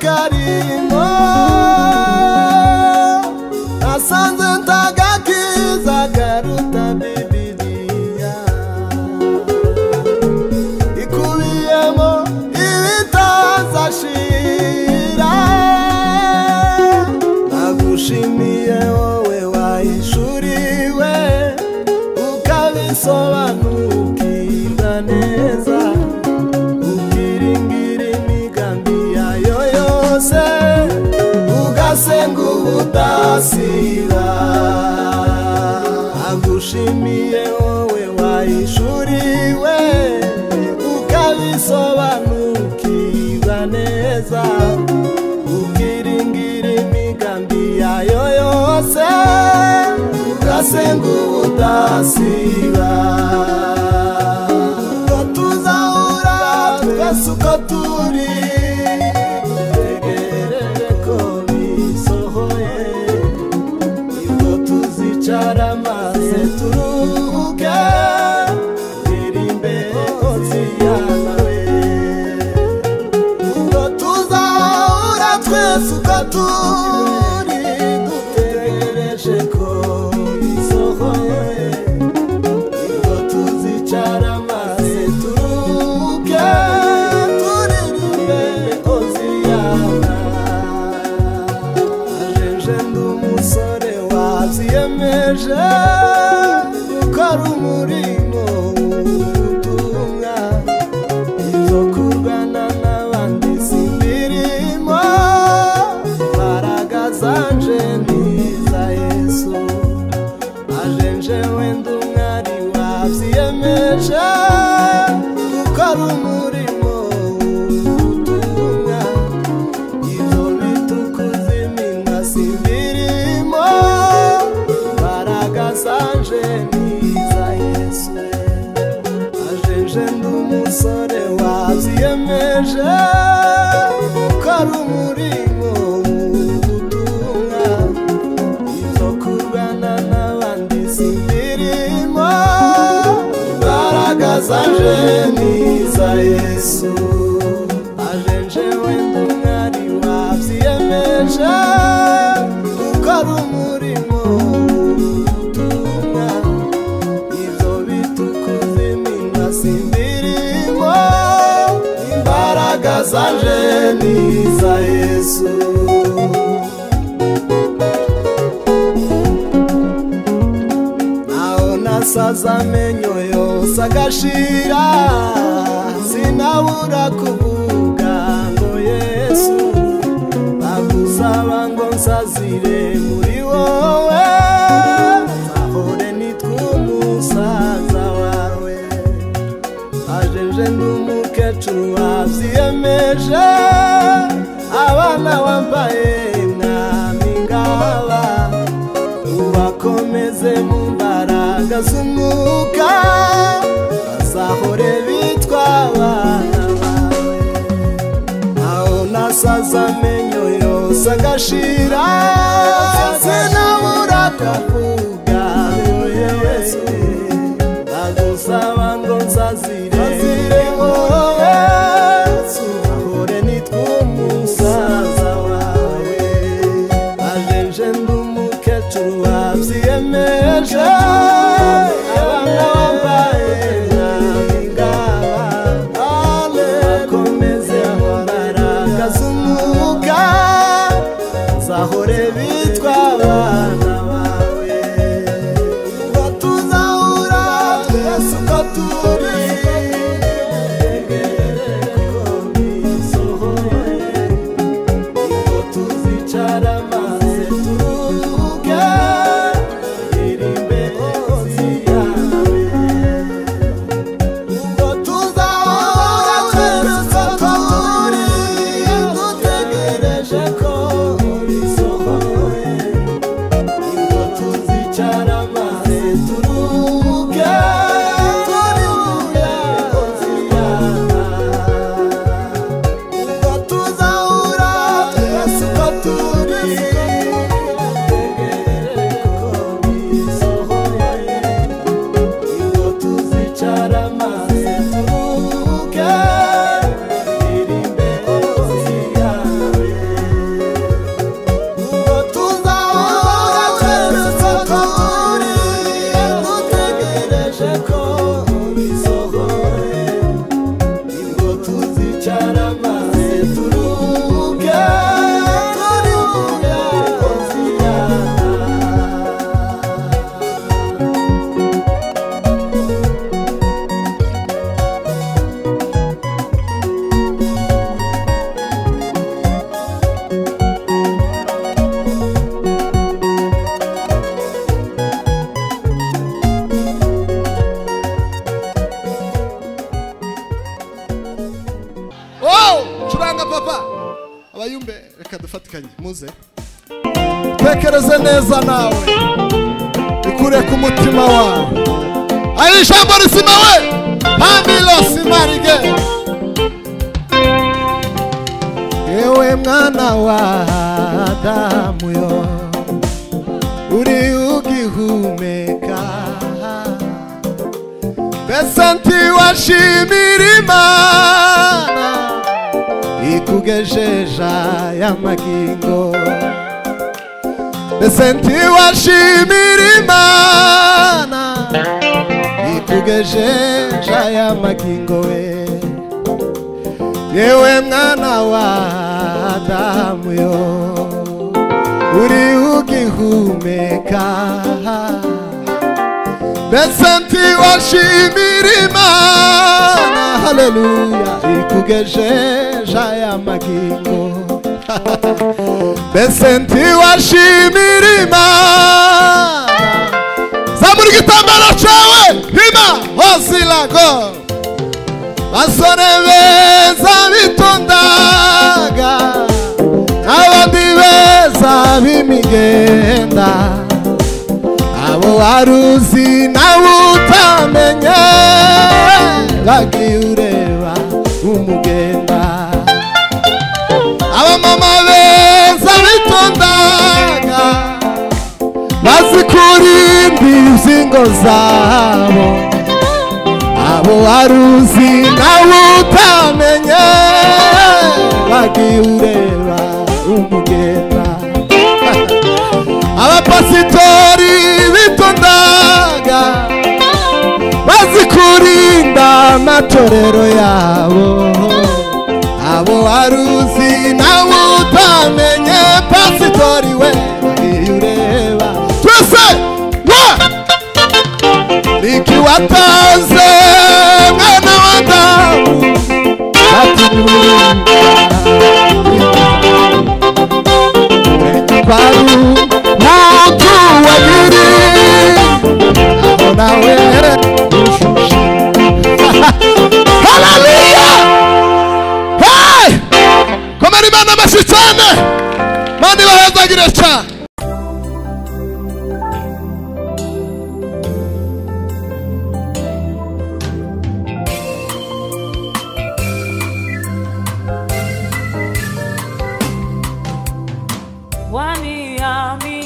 bugingo nasanze ndagakiza karuta bibiliya ikubiyemo ibitazashira nagushimiye wowe wahishuriwe ukabisobanukira neza ukiringira imigambi yayo yose ugasenga ubudasira agushimiye wowe wayishuriwe ukabisobanukirwa neza ukiringira imigambi yayo yose ugasenga ubudasira ubwo tuzahura twese uko turi tegerere ko bisohoye nibwo tuzicara maze turuhuke iri imbere hoziyanawe ubwo tuzahura twese uko turi dutegereje ko bisohoye Nibwo tuzicara maze turuhuke turirimbe Hoziyana. Ajeje ndi umusore wabyiyemeje gukora umurimo w'ubutumwa. Ibyo kurwana n'abandi simbirimo, imbaraga zanje ni iza Yesu ajenje wenda umwari wabyiyemeje gukora umurimo w'ubutumwa ibyo bitukuza iminwa simbirimo imbaraga zanje niza yesu ajenje ndi umusore wabyiyemeje gukora umurimo w'ubutumwa ibyo kurwana n'abandi simbirimo imbaraga zaje niza yesu ajenje wenda umwari wabyiyemeje gukora umurimo w'ubutumwa ibyo bitukuza iminwa simbirimo imbaraga zaje niza yesu naho nasaza amenyo yose agashira sinabura kuvuga ngo yesu bagusaba ngo nsazire muri wowe ahore nitwe umusaza wawe ajeje n'umukecuru wabyiyemeje abana wambaye mwami ngaba ubakomeze mu mbaraga z'umwuka bazahore bitwa abana bawe aho nasaza amenyo yose agashira sinabura kuvuga ngo yesu bagusaba ngo nzazire wowe tuzahore nitwe umusaza wawe ajenje ndi umukecuru wabyiyemeje abana bambaye nkabingaba bakomeze imbaraga z'umwuga zahore bitwa abana bawe ubwo tuzahura twese uko turi tegerere ko bisohoye ubwo tuzicara maze turuhuke iri imbere ziyawe ubwo tuzahora twese uko turi dutegereje ko bisohoye hapa abayumbe reka dufatikanye muze tekereze neza nawe ikure ku mutima wawe ari ijambo rizima we pamilo simarige yewe mwana wa adamu yo uri ugihumeka mbese ntiwashimira imana ikugejeje aya magingo mbese ntiwashimira imana ikugejeje aya magingo we yewe mwana wa adamu yo uri ugihumeka mbese ntiwashimira imana haleluya ikugejeje aya magingo mbese ntiwashimira imana zamura igitambaro cyawe hima osilago basore beza bitondaga n'abandi beza b'imigenda abo wari uzi nawe utamenye bagiye ureba umugenda abamama beza bitondaga bazikurimbi izingo zabo abo wari uzi nawe utamenye wagiye ureba umugenda abapasitori bitondaga bazikurinda amatorero yabo abo wari uzi nawe utamenye pasitori we wagiye ureba twese wa nikiwataze mwana wa damu baru mutu wagiri aho nawe ushushe haleluya hey komera imana amashyi cyane mani bahezagire cyane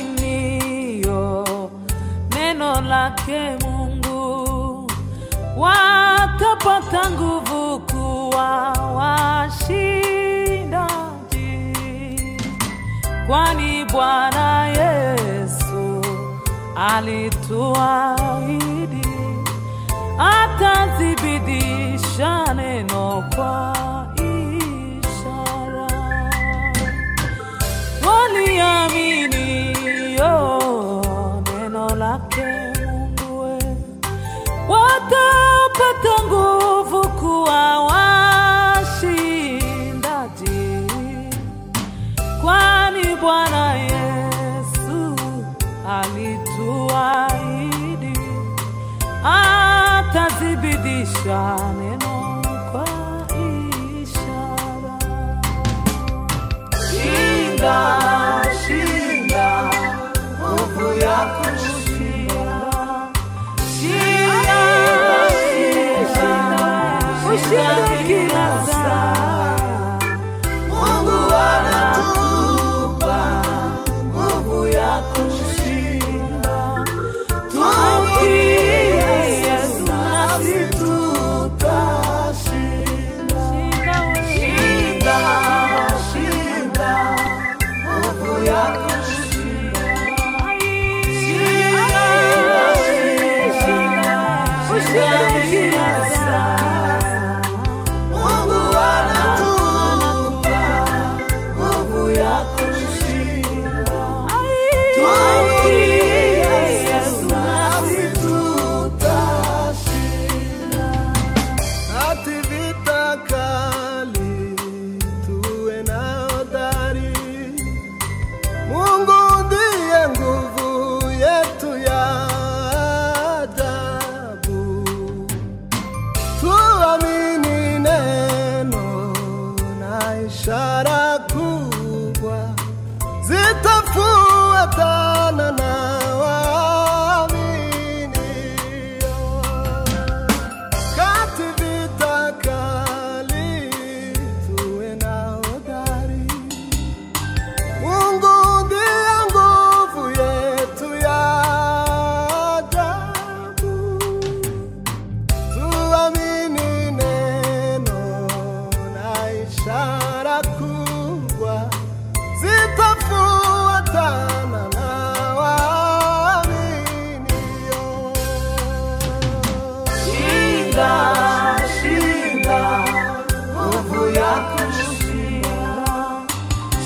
waniaminio neno lake Mungu watapata nguvu kuwa washindaji, kwani Bwana Yesu alituahidi atathibitisha neno kwa ishara waliaminio neno lake Mungu we, watapata nguvu kuwa washindaji, kwani Bwana Yesu alituahidi atathibitisha neno kwa ishara. Shinda, shinda, nguvu ya kushinda. Shinda, shinda, ushinda kila saa. Mungu anatupa nguvu ya kushinda. Tumtii Yesu nasi tutashinda. Shinda, shinda, nguvu zitarakugwa zitafuatana na waaminio kati vita kali tuwe na hodari Mungu ndiye nguvu yetu ya ajabu tuamini neno na ishara kubwa zitafuatana na waaminio. Shinda, shinda, nguvu yako shinda.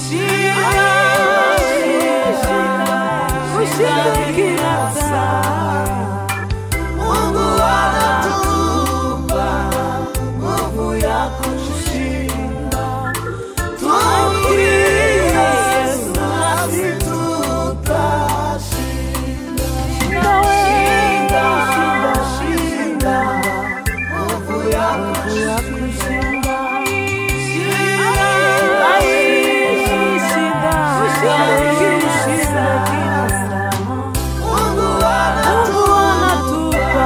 Shinda, shinda, ushinda kila saa. Mungu anatupa nguvu ya kushinda. Tumkiri Yesu nasi tutashinda. Shinda, shinda, nguvu ya kushinda. Shinda, shinda, ushinda kila saa. Mungu anatupa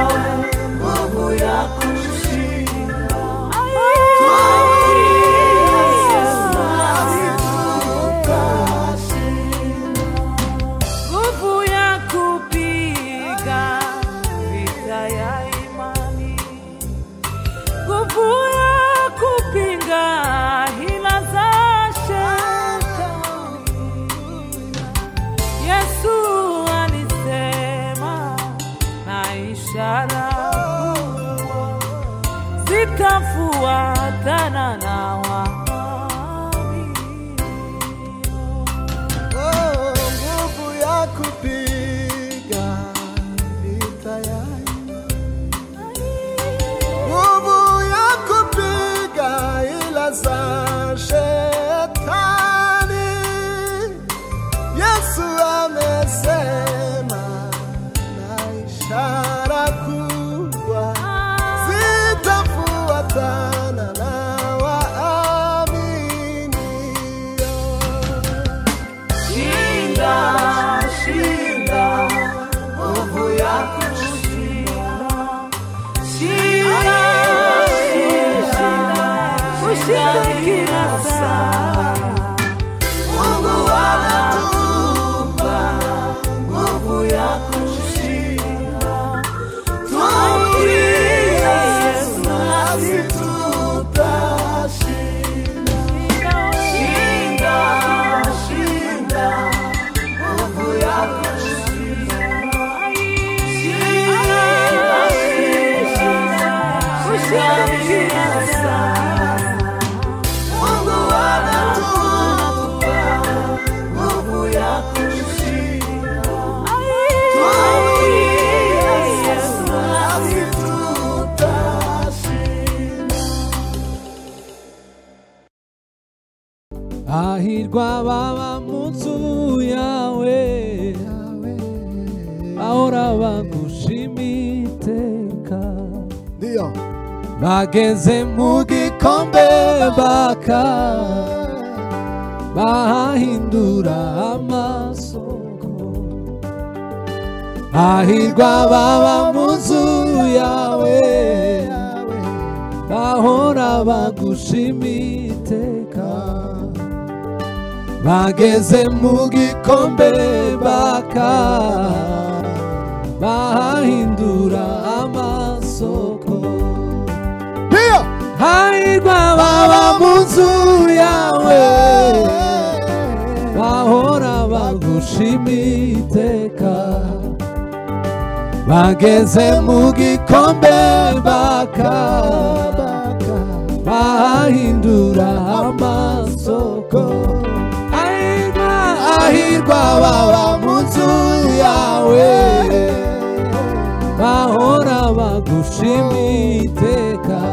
nguvu ya kushinda. Tumkiri Yesu nasi tutashinda. Nguvu ya kupiga vita ya imani, nguvu ya kupinga hila za shetani. Yesu alisema na ishara zitafuatana na waaminio. Oh, nguvu ya kupiga vita ya imani. Nguvu ya kupiga ila za shetani. Yesu amesema na ishara kubwa zitafuatana na waaminio. Shinda, shinda, nguvu ya kushinda. Shinda, shinda, ushinda kila saa. Mungu anatupa nguvu ya kushinda. Tumkiri Yesu nasi tutashinda. Shinda, shinda, nguvu yako shinda. Shinda, shinda, ushinda kila saa. Mungu anatupa nguvu yako shinda. Tuamini Yesu nasi tutashinda. Ahirwa baba mu nzu yawe ahora bagushima iteka Ndiyo. bageze mu gikombe baka bahindura amasoko ahirwa baba mu nzu yawe bahora bagushima iteka bageze mu gikombe baka bahindura amasoko Ndiyo. hahirwa baba mu nzu yawe bahora bagushima iteka bageze mu gikombe baka bahindura amasoko ahirwa ahirwa baba mu nzu yawe bahora bagushima iteka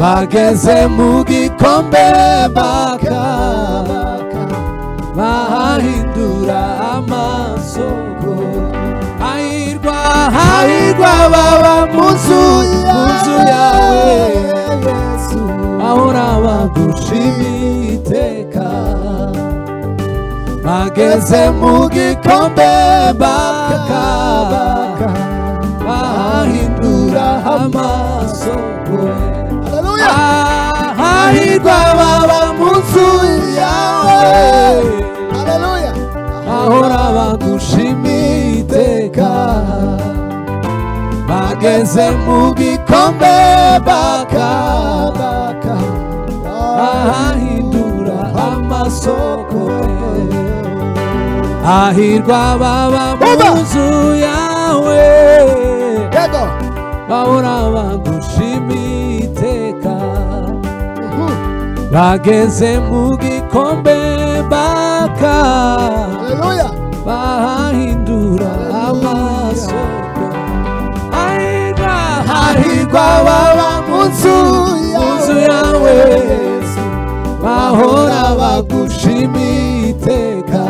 bageze mu gikombe baka bahindura amasoko ahirwa ahirwa baba mu nzu mu nzu yawe ahora bagushima uwiteka bageze mu gikombe bakaba bahindura amaso kure Haleluya. ahahirwa baba mu nzu yawe Haleluya. ahora bagushimiye iteka bageze mu gikombe bakabaka ahahindura amasoko ahirwa baba mu Baba. nzu yawe Yego. bahora bagushimiye iteka Mhm. bageze mu gikombe baka Haleluya. bahahindura amaso ahirwa hahirwa baba mu nzu mu nzu yawe bahora bagushimiye iteka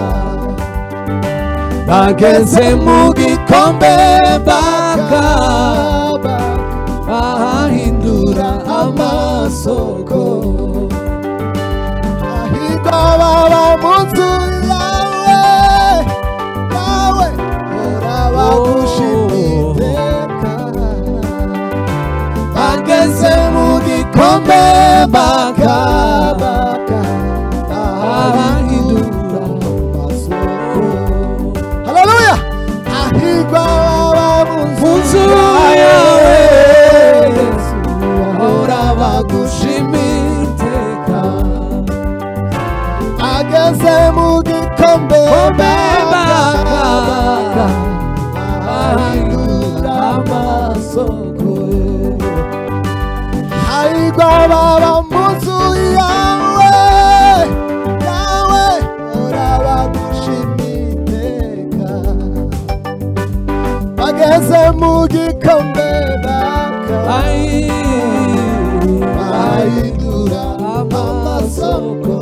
bageze mu gikombe baka bahahindura amasoko Ahirwa baba mu nzu yawe, yawe, ora bagushimire iteka. ageze mu gikombe bakaba Bakabaka, abahindura Haleluya. Ahirwa baba mu mu nzu nzu yawe ahora bagushimira iteka ageze mu gikombe kombe bakaba bakabaka, abahindura amasoko Ahirwa baba mu nzu yawe, yawe, ora bagushimira iteka. Bageze mu gikombe bakabaka, bahindura amasoko.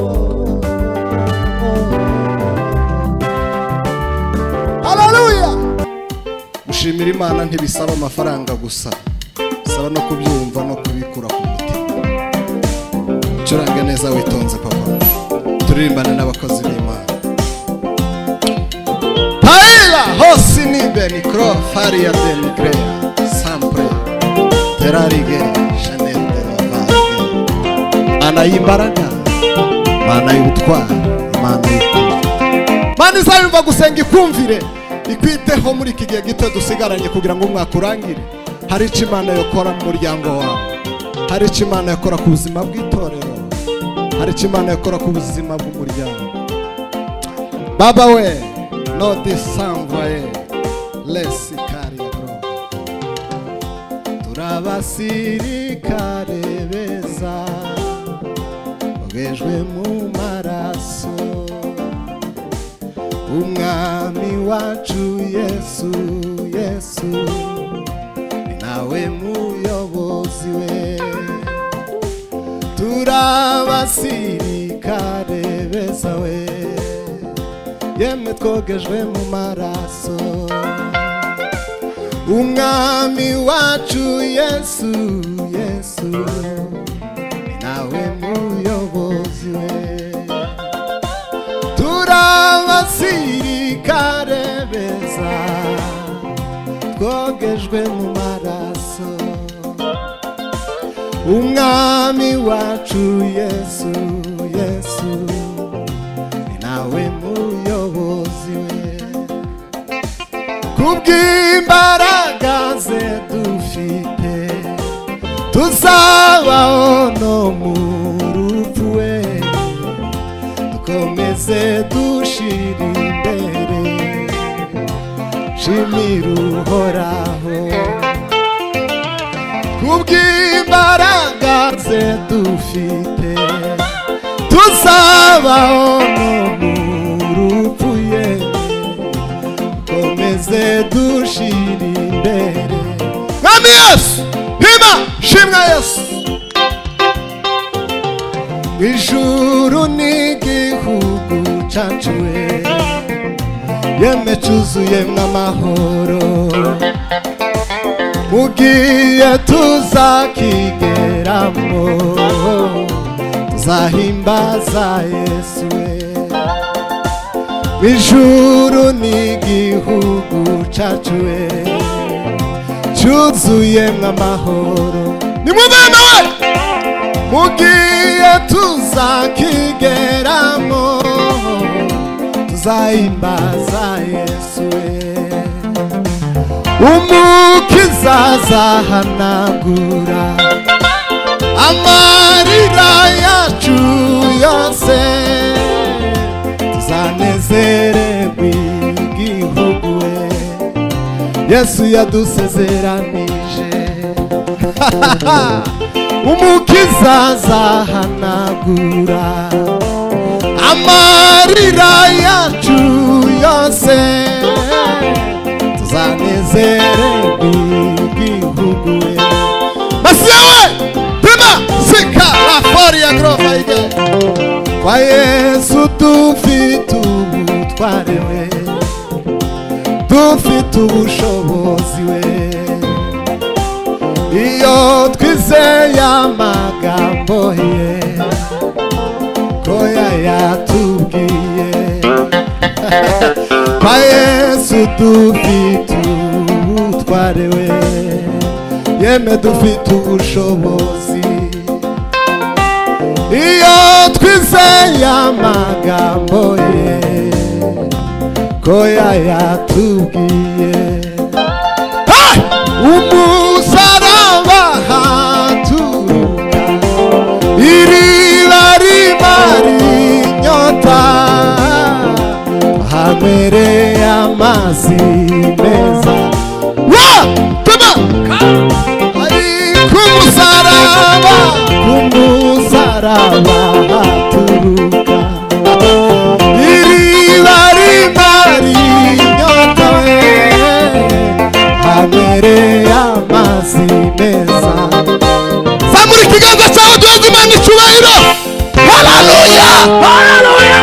Haleluya! gushimira imana ntibisaba amafaranga gusa bisaba no kubyumva no kubikura ku mutima ucurange neza witonze papa turirimbane n'abakozi b'imana paela hose nibe mikoro fariya de migreya sampure terarige shanel de lavage mana y'imbaraga mana y'ubutwari mana y'ukuri mana izabimva gusenga ikumvire ikwiteho muri iki gihe gito dusigaranye kugira ngo umwaka urangire hari icyo imana yakora mu muryango wawe hari icyo imana yakora ku buzima bw'itorero hari icyo imana yakora ku buzima bw'umuryango baba we nodi samvaye lesi kariyagoro turabasirikare beza bejwe mu maraso umwami wacu yesu yesu ni nawe muyobozi we turabasirikare beza we yemwe twogejwe mu maraso umwami wacu yesu yesu ni nawe muyobozi we turabasirikare beza twogejwe mu maraso umwami wacu yesu yesu ni nawe muyobozi we kubw'imbaraga ze dufite tuzabaho no mu rupfu we dukomeze dushira imbere shimira uhoraho kubw'imbaraga ze dufite tuzabaho no mu rupfu ye dukomeze dushira imbere mwami yesu hima shimwa yesu ijuru n'igihugu cyacu we yeme cyuzuyemwo amahoro mugiye tuzakigeramo nzahimbaza yesu we ijuru n'igihugu cacu we cyuzuyemwo amahoro nimwumana we mugiye tuzakigeramo tuzahimbaza yesu we umukiza azahanagura amarira yacu yose tuzanezererwe igihugu we yesu yadusezeranije umukiza azahanagura amarira yacu yose tuzanezererwe igihugu we masiya we tema sika rafari ya gorofa ige kwa yesu dufite ubutware we dufite ubushobozi we iyo twizeye amagambo ye ko yayatubwiye kwa yesu dufite ubutware we yeme dufite ubushobozi iyo twizeye amagambo ye ko yayatubwiye Hey! umusaraba haturuka iriba ribari inyota hanywere amazi meza wa tuma ari ku musaraba ku musaraba haturuka iriba rimari inyota we hanywere amazi meza zamura ikiganza cyawe duheze imana icyubahiro haleluya haleluya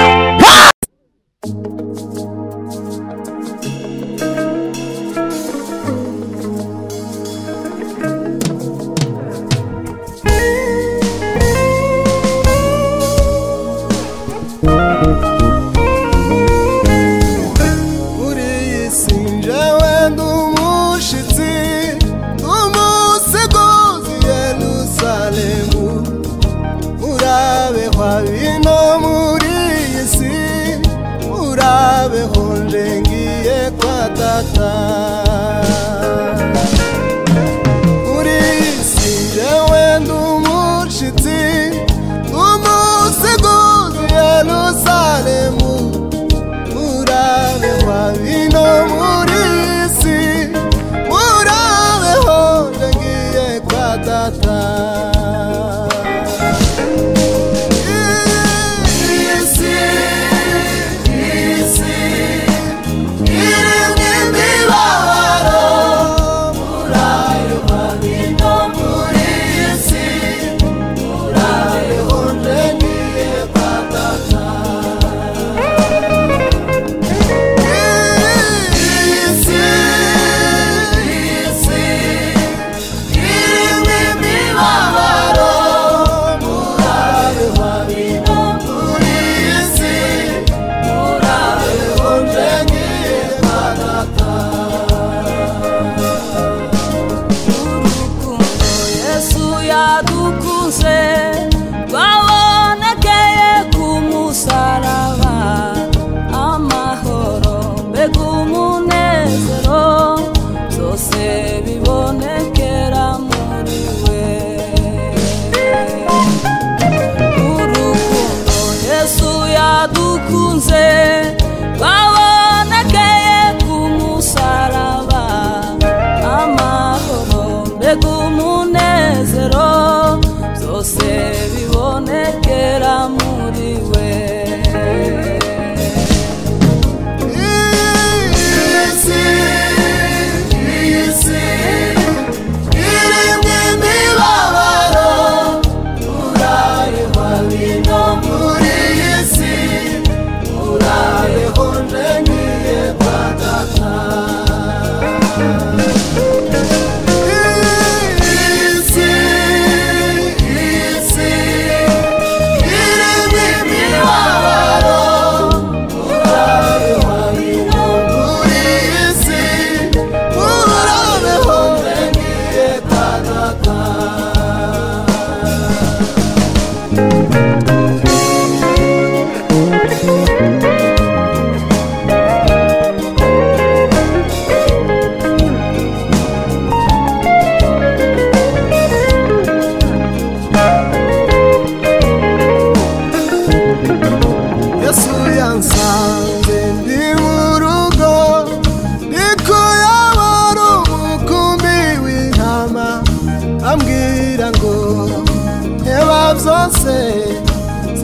kuri iyi si njyewe ndi umushyitsi ndi umuseguzi yerusalemu urabehwa bino muri iyi si urabeho nje ngiye kwa data muri iyi si njyewe ndi umushyitsi ndi umuseguzi yerusalemu murabe wabino muri iyi si murabe honje ngiye kwa data Iyi si, iyi si, irimo imibabaro. Murabe wabino muri iyi si, murabe honje ngiye kwa data. yesu yadukuze twabonekeye ku musaraba amahoro mbega umunezero byose bibonekera muri we urukundo yesu yadukunze twabonekeye ku musaraba amahoro mbega umunezero byose bibonekera muri we Murabe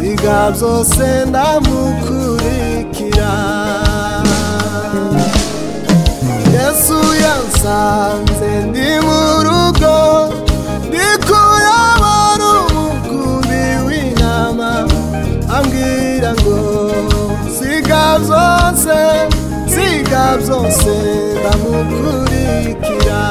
ibyaha byose ndamukurikira yesu yansanze ndi mu rugo ndi kurabona umukumbi w'intama ambwira ngo siga byose siga byose ndamukurikira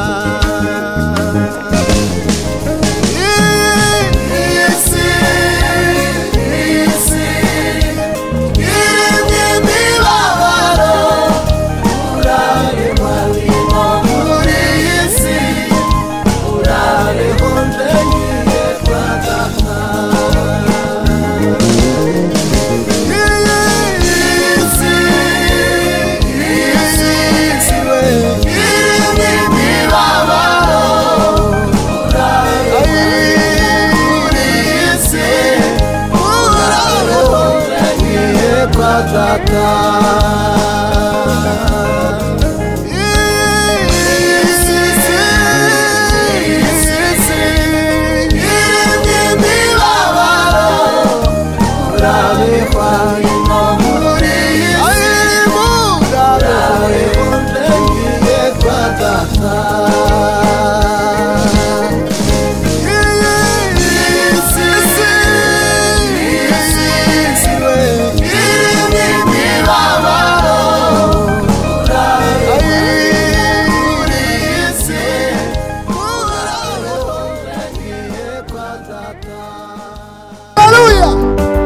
Haleluya.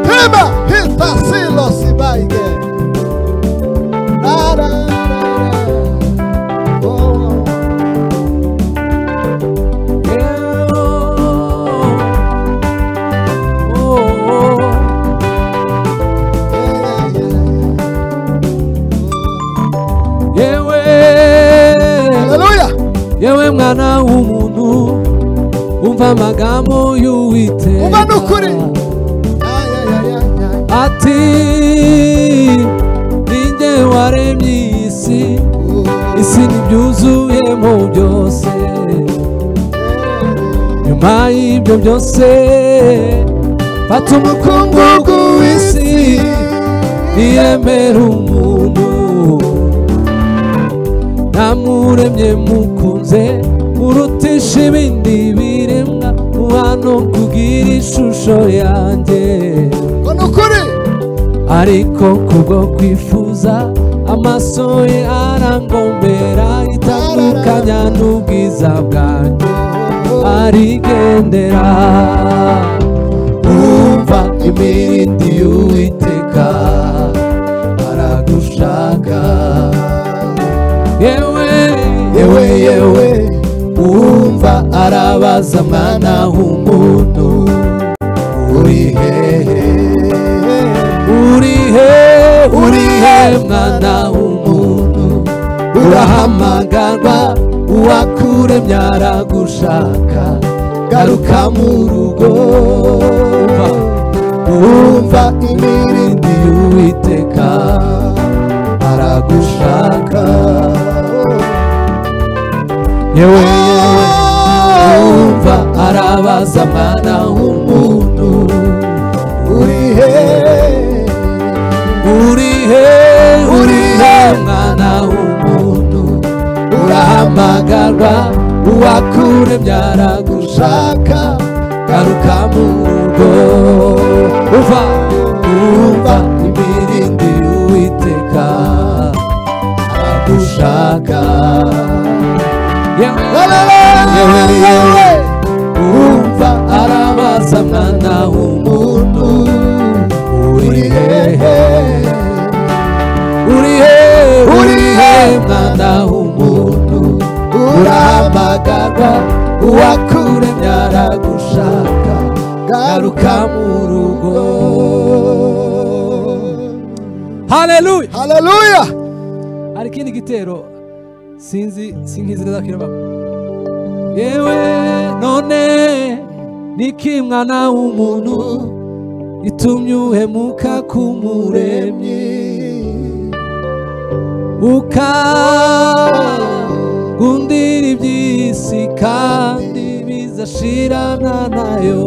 Hema hita silo sibaige. La, la, la, la. Oh. yewe Haleluya. yewe mwana w'umuntu umva amagambo y'uwiteka Umva n'ukuri. Ay, ay, ay, ay, ay. ati ninjye waremye iyi si Oh. isi ntibyuzuyemo byose nyuma y'ibyo byose fata umukungugu w'isi ntiyemera umuntu namuremye mukunze urutisha ibindi biremwa uhano kubwira ishusho yanjye Ngo n'ukuri. ariko kubwo kwifuza amaso ye arangombera itandukanya n'ubwiza bwanjye arigendera umva imirindi y'uwiteka aragushaka yewe yewe yewe umva arabaza mwana w'umuntu uri hehe uri he uri he mwana w'umuntu urahamagarwa uwakuremye aragushaka garuka mu rugo umva umva imirindi y'uwiteka aragushaka yewe yewe umva arabaza mwana w'umuntu uri he urihe urihe mwana w'umuntu urahamagarwa uwakure byaragushaka garuka mu rugo uva umva imirindi y'uwiteka aragushaka yewe yewe yewe umva arabaza mwana w'umuntu uri hehe uri hehe uri hehe mwana w'umuntu urahamagarwa uwakure byaragushaka garuka mu rugo haleluya Haleluya. hari ikindi gitero sinzi sinkizi neza kiraba yewe none niki mwana w'umuntu itumye uhemuka k'umuremyi ukagundira iby'isi kandi bizashirana nayo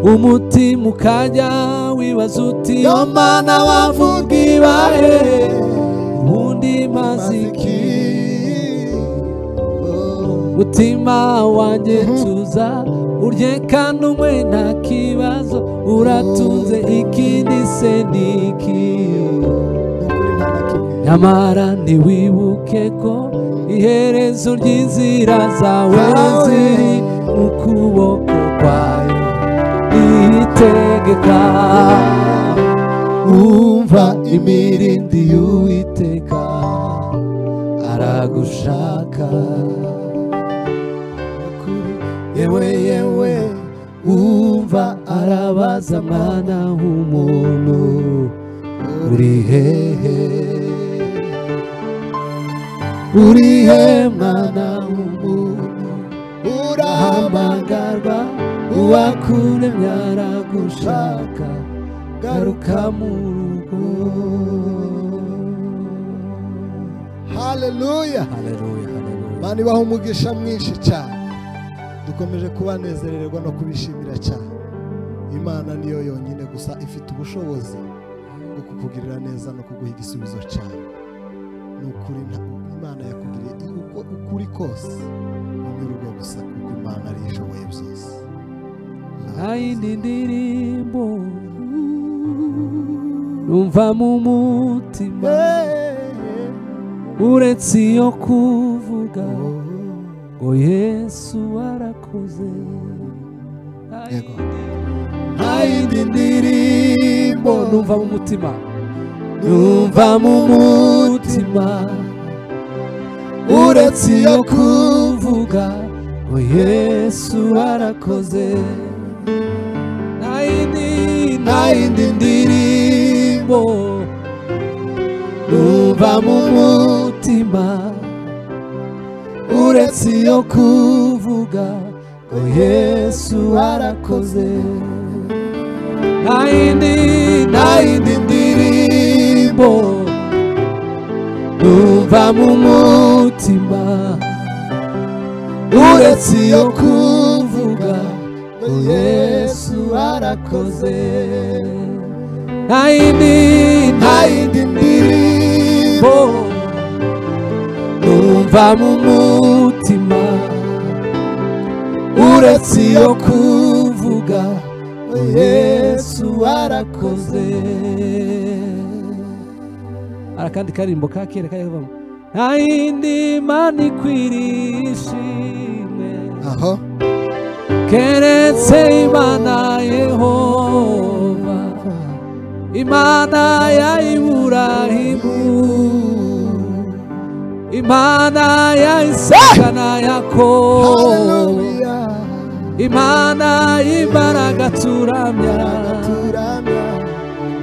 umutima ukajya wibaza uti yo mana wavuga ibahe ubundi maze iki mutima wanjye tuza urye kandi umwe nta kibazo uratunze ikindi se ni iki nyamara ntiwibuke ko iherezo ry'inzira zawe ziri mu kuboko kwayo itegeka umva imirindi y'uwiteka aragushaka kuri yewe yewe umva arabaza mana w'umuntu uri hehe uri he mwana w'umuntu urahambagarwa uwakuremye aragushaka garuka mu rugo haleluya haleluya haleluya mani baha umugisha mwinshi cyane dukomeje kubanezererwa no kubishimira cyane imana niyo yonyine gusa ifite ubushobozi bwo kukugirira neza no kuguha igisubizo cyane ni ukuri nta- imana yakugiriye uko ukuri kose unyurwa gusa kuko imana ari ishoboye byose ayindi ndirimbo numva mu mutima uretse iyo kuvuga ngo yesu arakoze Yego. ayindi ndirimbo numva mu mutima numva mu mutima uretse iyo kuvuga ngo yesu arakoze nayindi nayindi ndirimbo numva mu mutima uretse iyo kuvuga ngo yesu arakoze nayindi nayindi ndirimbo numva mu mutima uretse iyo kuvuga ngo yesu arakoze nayindi nayindi ndirimbo numva mu mutima uretse iyo kuvuga ngo yesu arakoze hari akandi karimbo ka kera kajya nta yindi mana ikwiriye ishimwe aho keretse imana yehova imana ya iburahimu imana ya isaka na yakobo haleluya imana y'imbaraga turamya turamya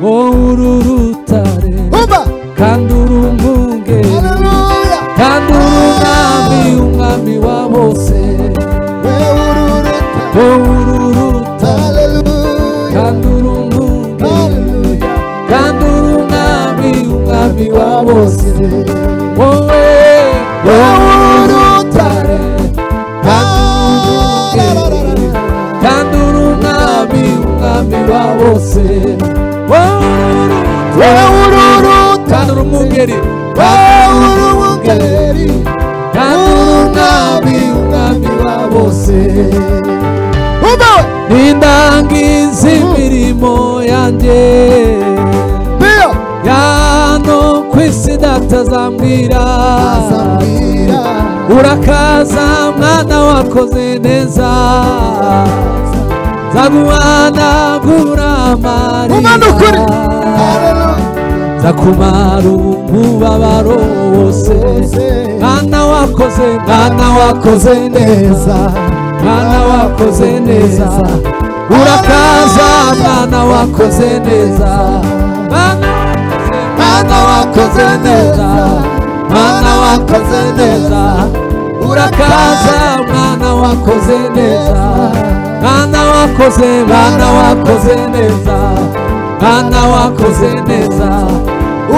wowe uri urutare umva kandi uri umwunge haleluya kandi uri umwami umwami wa bose wewe ururuta wowe uri urutare haleluya kandi uri umwunge haleluya kandi uri umwami umwami wa bose wowe wowe uri urutare kandi uri umwunge kandi uri umwami umwami wa bose wowe uri urutare kandi uri umwungeri wowe uri umwungeri kandi uri umwami umwami wa bose n'indangiza imirimo yanjye niyo yano ku isi datazambwira azambwira urakaza mwana wakoze neza ukuri zaguhanagura amarira haleluya zakumara umubabaro wose mwana wakoze mwana wakoze neza mwana wakoze neza urakaza mwana wakoze neza mwana wakoze- mwana wakoze neza mwana wakoze neza urakaza mwana wakoze neza mwana wakoze mwana wakoze neza mwana wakoze neza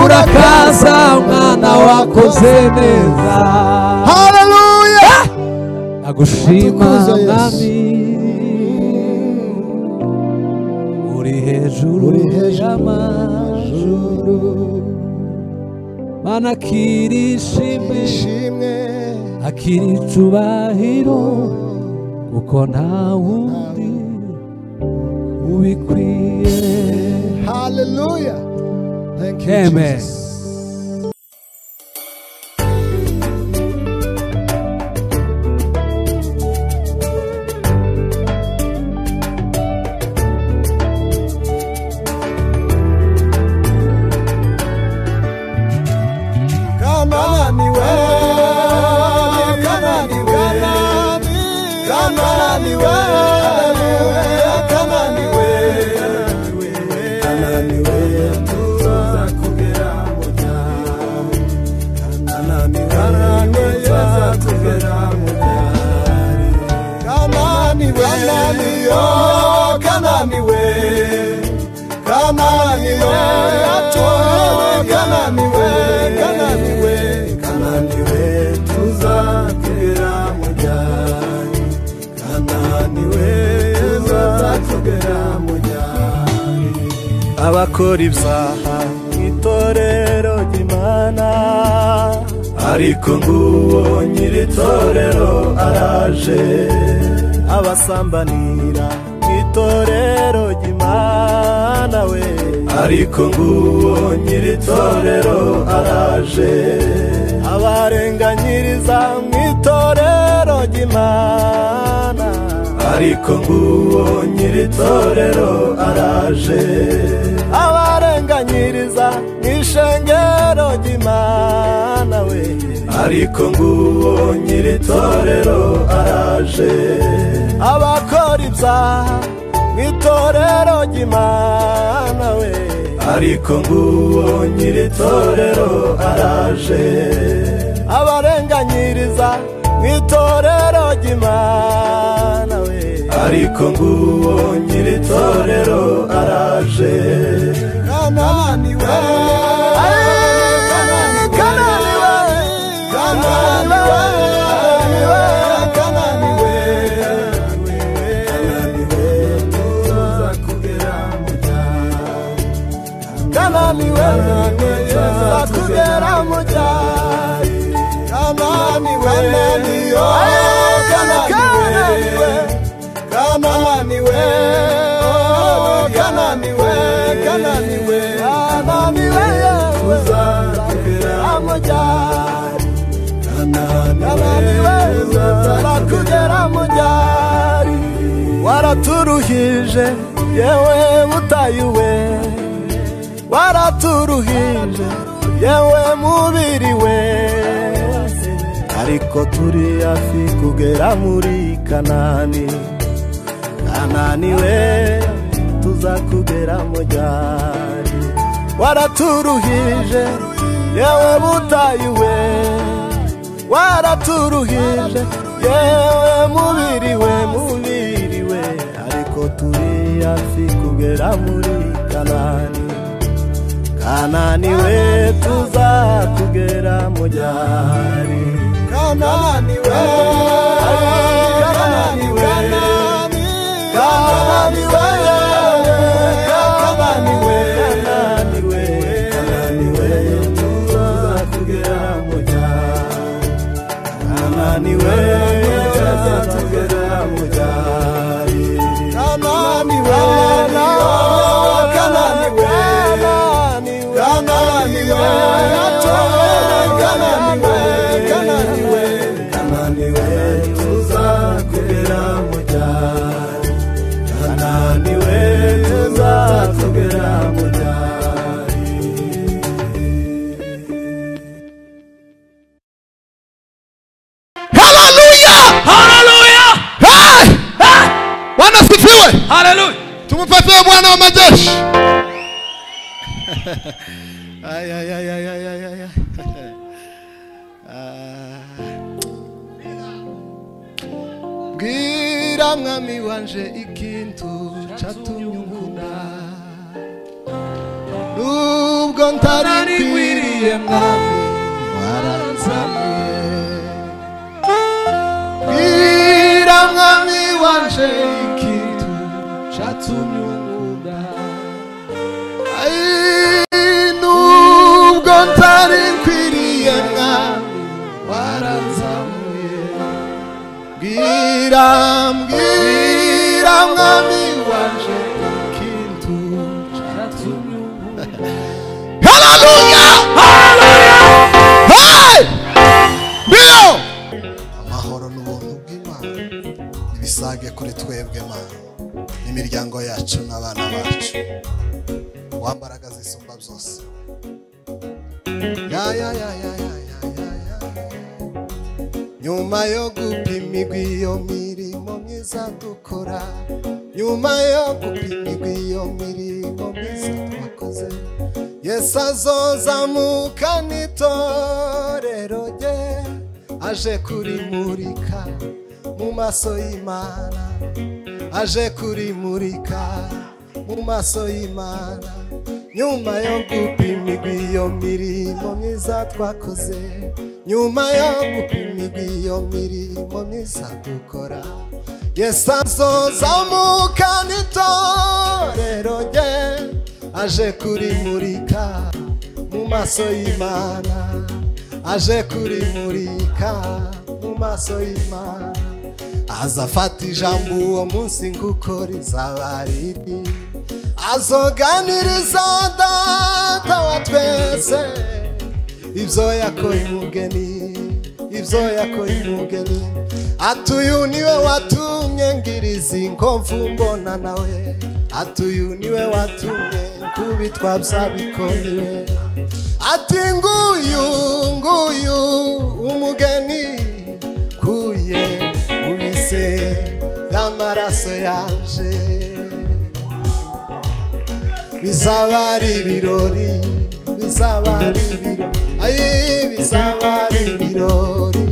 urakaza mwana wakoze neza haleluya agushima Tukuze Yesu. mwami hejuru uri hejuru y'amajuru y'amajuru mana akira ishimwe ishimwe akira icubahiro kuko nta wundi ubikwiye haleluya thank you Amen. jesus Kama ni wewe, kama ni wewe, kama ni wewe, kama ni wewe, kama ni wewe, tuza kugera moja. Kama ni wewe, tuza kugera moja. Kama ni wewe, kama ni wewe, kama ni wewe, kama ni wewe, kama ni wewe, kama ni wewe, tuza kugera mojani. Kama ni wewe, tuza kugera mojani. Abakora ibyaha mu itorero ry'Imana, ariko nguwo nyiri itorero araje. Abasambanira mu itorero ry'Imana we, ariko nguwo nyiri itorero araje. Abarenganyiriza mu itorero ry'Imana, ariko nguwo nyiri itorero araje. Abarenganyiriza mu ishengero ry'Imana we, ariko nguwo nyiri itorero araje. Abakora ibyaha mu itorero ry'Imana we, ariko nguwo nyiri itorero araje. Abarenganyiriza mu itorero ry'Imana we, ariko nguwo nyiri itorero araje. Kanani we, Kanani we, Kanani we, Kanani we, Kanani we, tuza kugera mu cyaro. Kama ni wewe niweza kugera mojari Kama ni wewe ndio Kama ni wewe Kama ni wewe Kama ni wewe Kama ni wewe Kama ni wewe Tuza kugera mojari Kama ni wewe Tuza kugera mojari Waraturuhije yewe mutayuwe waraturuhije yewe mubiri we ariko turi hafi kugera muri kanani kanani we tuza kugera mojari waraturuhije yewe butayi we waraturuhije yewe mubiri we mubiri we ariko turi hafi kugera muri kanani kanani we tuza kugera mujari kanani we kanani we kanani we kanani we kanani we kanani we tuza kugera mujari kanani we tuza kugera mujari kanani we kanani we kanani we kanani we kanani we kanani we tuza kugera mujari kanani we tuza kugera mujari haleluya Hallelujah! Hey! bwana sifiwe Hallelujah! tumupepee bwana wa majeshi Ay, ay, ay, ay, ay, ay, ay, ay. Ah. mbwira mwami wanje ikintu cyatumye unkunda nubwo ntarikwiriye mwami waranzaniye mbwira mwami wanje ikintu cyatumye unkunda Hallelujah! Hey! Ndio! amahoro n'ubuntu bw'imana nibisage kuri twebwe mana n'imiryango yacu n'abana bacu wambaraga zisumba byose ya ya ya ya ya ya ya ya nyuma yo gupimirwa iyo mirimo myiza dukora nyuma yo gupimirwa iyo mirimo myiza twakoze yesu azozamuka n'itorero rye aje kurimurika mu maso y'imana aje kurimurika mu maso y'imana nyuma yo gupimirwa iyo mirimo myiza twakoze nyuma yo gupimirwa iyo mirimo myiza dukora yesu azozamuka n'itorero rye aje kurimurika mu maso y'imana aje kurimurika mu maso y'imana azafata ijambo uwo munsi nguko rizaba riri azoganiriza data wa twese ibyo yakoye umugeni ibyo yakoye umugeni ati uyu niwe watumye ngira izi nkomvu mbona nawe ati uyu niwe watumye kubitwa bya bikoniwe ati nguyu nguyu umugeni kuye ubise y'amaraso yaje bizaba ari ibirori bizaba ari ibirori ayi bizaba ari ibirori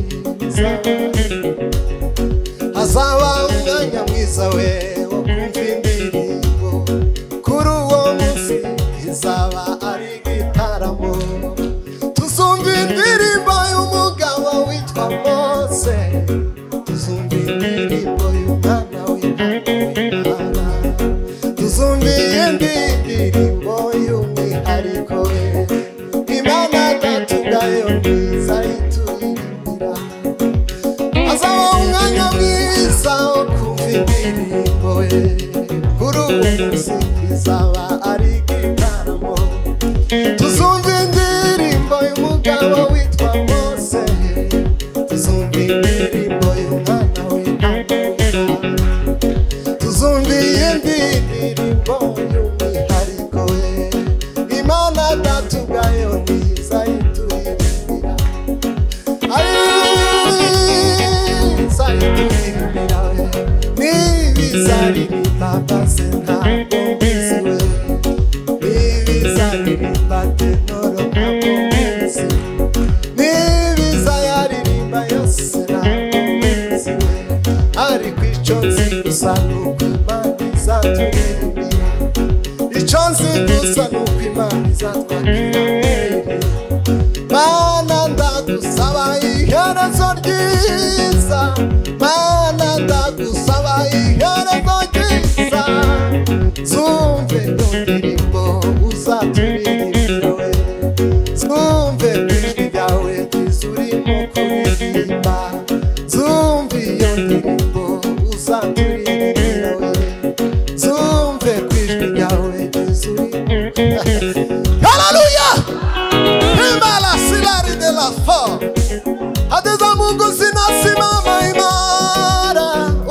bizaba ari ibirori. hazaba umwanya mwiza we wo kumva indirimbo kuri uwo munsi izaba ari igitaramo tuzumva indirimbo y'umugabo witwa mose tuzumva indirimbo y'umwana w'imana tuzumva iyindi ndirimbo y'umwihariko we imana datugayo mwiza yituririmbira azaba umwanya mwiza wo kumva indirimbo ye kuri ubu munsi izaba ari igitaramo tuzumva indirimbo y'umugabo witwa mose tuzumva indirimbo y'umwana w'intama tuzumva iyindi ndirimbo y'umwihariko we imana datugayo ntiza yituririmbira icyo nzi gusa ni uko imana izatwakira mana ndagusaba iherezo ryiza mana ndagusaba iherezo ryiza zumve iyo ndirimbo uzaturirimba we zumve ijwi ryawe ryiza urimo kuririmba zumve iyo ndirimbo uzaturirimba we zumve ku ijwi ryawe ryiza urimo haleluya Imba la silari de la fo Adeza mungu zinasimama imara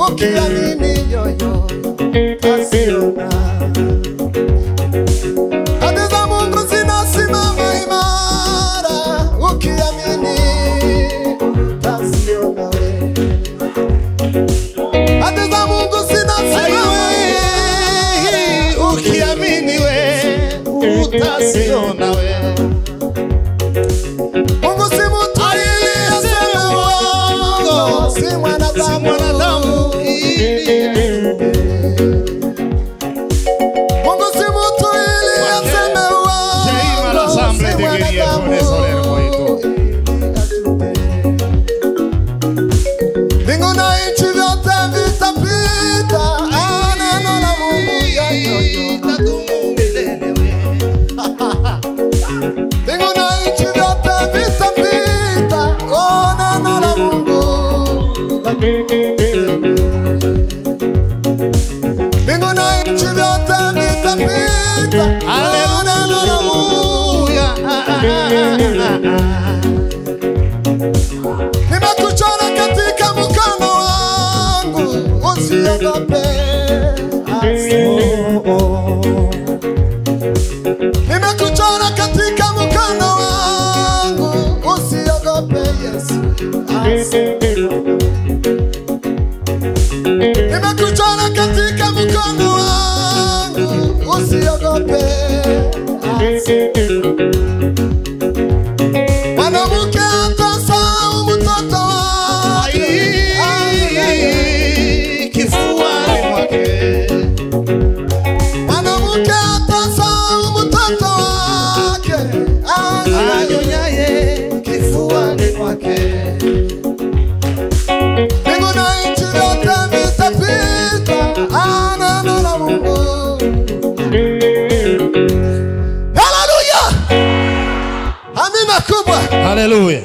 Ukiamini yoyo Pasiona Adeza mungu zinasimama imara Ukiamini Pasiona we Hadi za Mungu sina siri, ukiamini we utasiona we. Mungu si mtu ili aseme uongo, si mwanadamu ili aseme. Mungu si mtu ili aseme Jaima la uongo, Asamble si de Guerrier mwanadamu Soler, Moito. ili aseme. Mbingu na nchi vyote vitapita, ah, neno la Mungu yatotona. Aleluya. Haleluya. Nimekuchora katika mkono wangu, usiogope. Nimekuchora katika mkono wangu, usiogope Yesu. Nimekuchora katika mkono wangu, usiogope. Mwanamke atasahau mtoto wake. Kifuani mwake. Mwanamke atasahau mtoto wake. Anyonyaye kifuani mwake. Mbingu na nchi vyote vitapita, ah, neno la Mungu. Haleluya! Amina kubwa. Haleluya.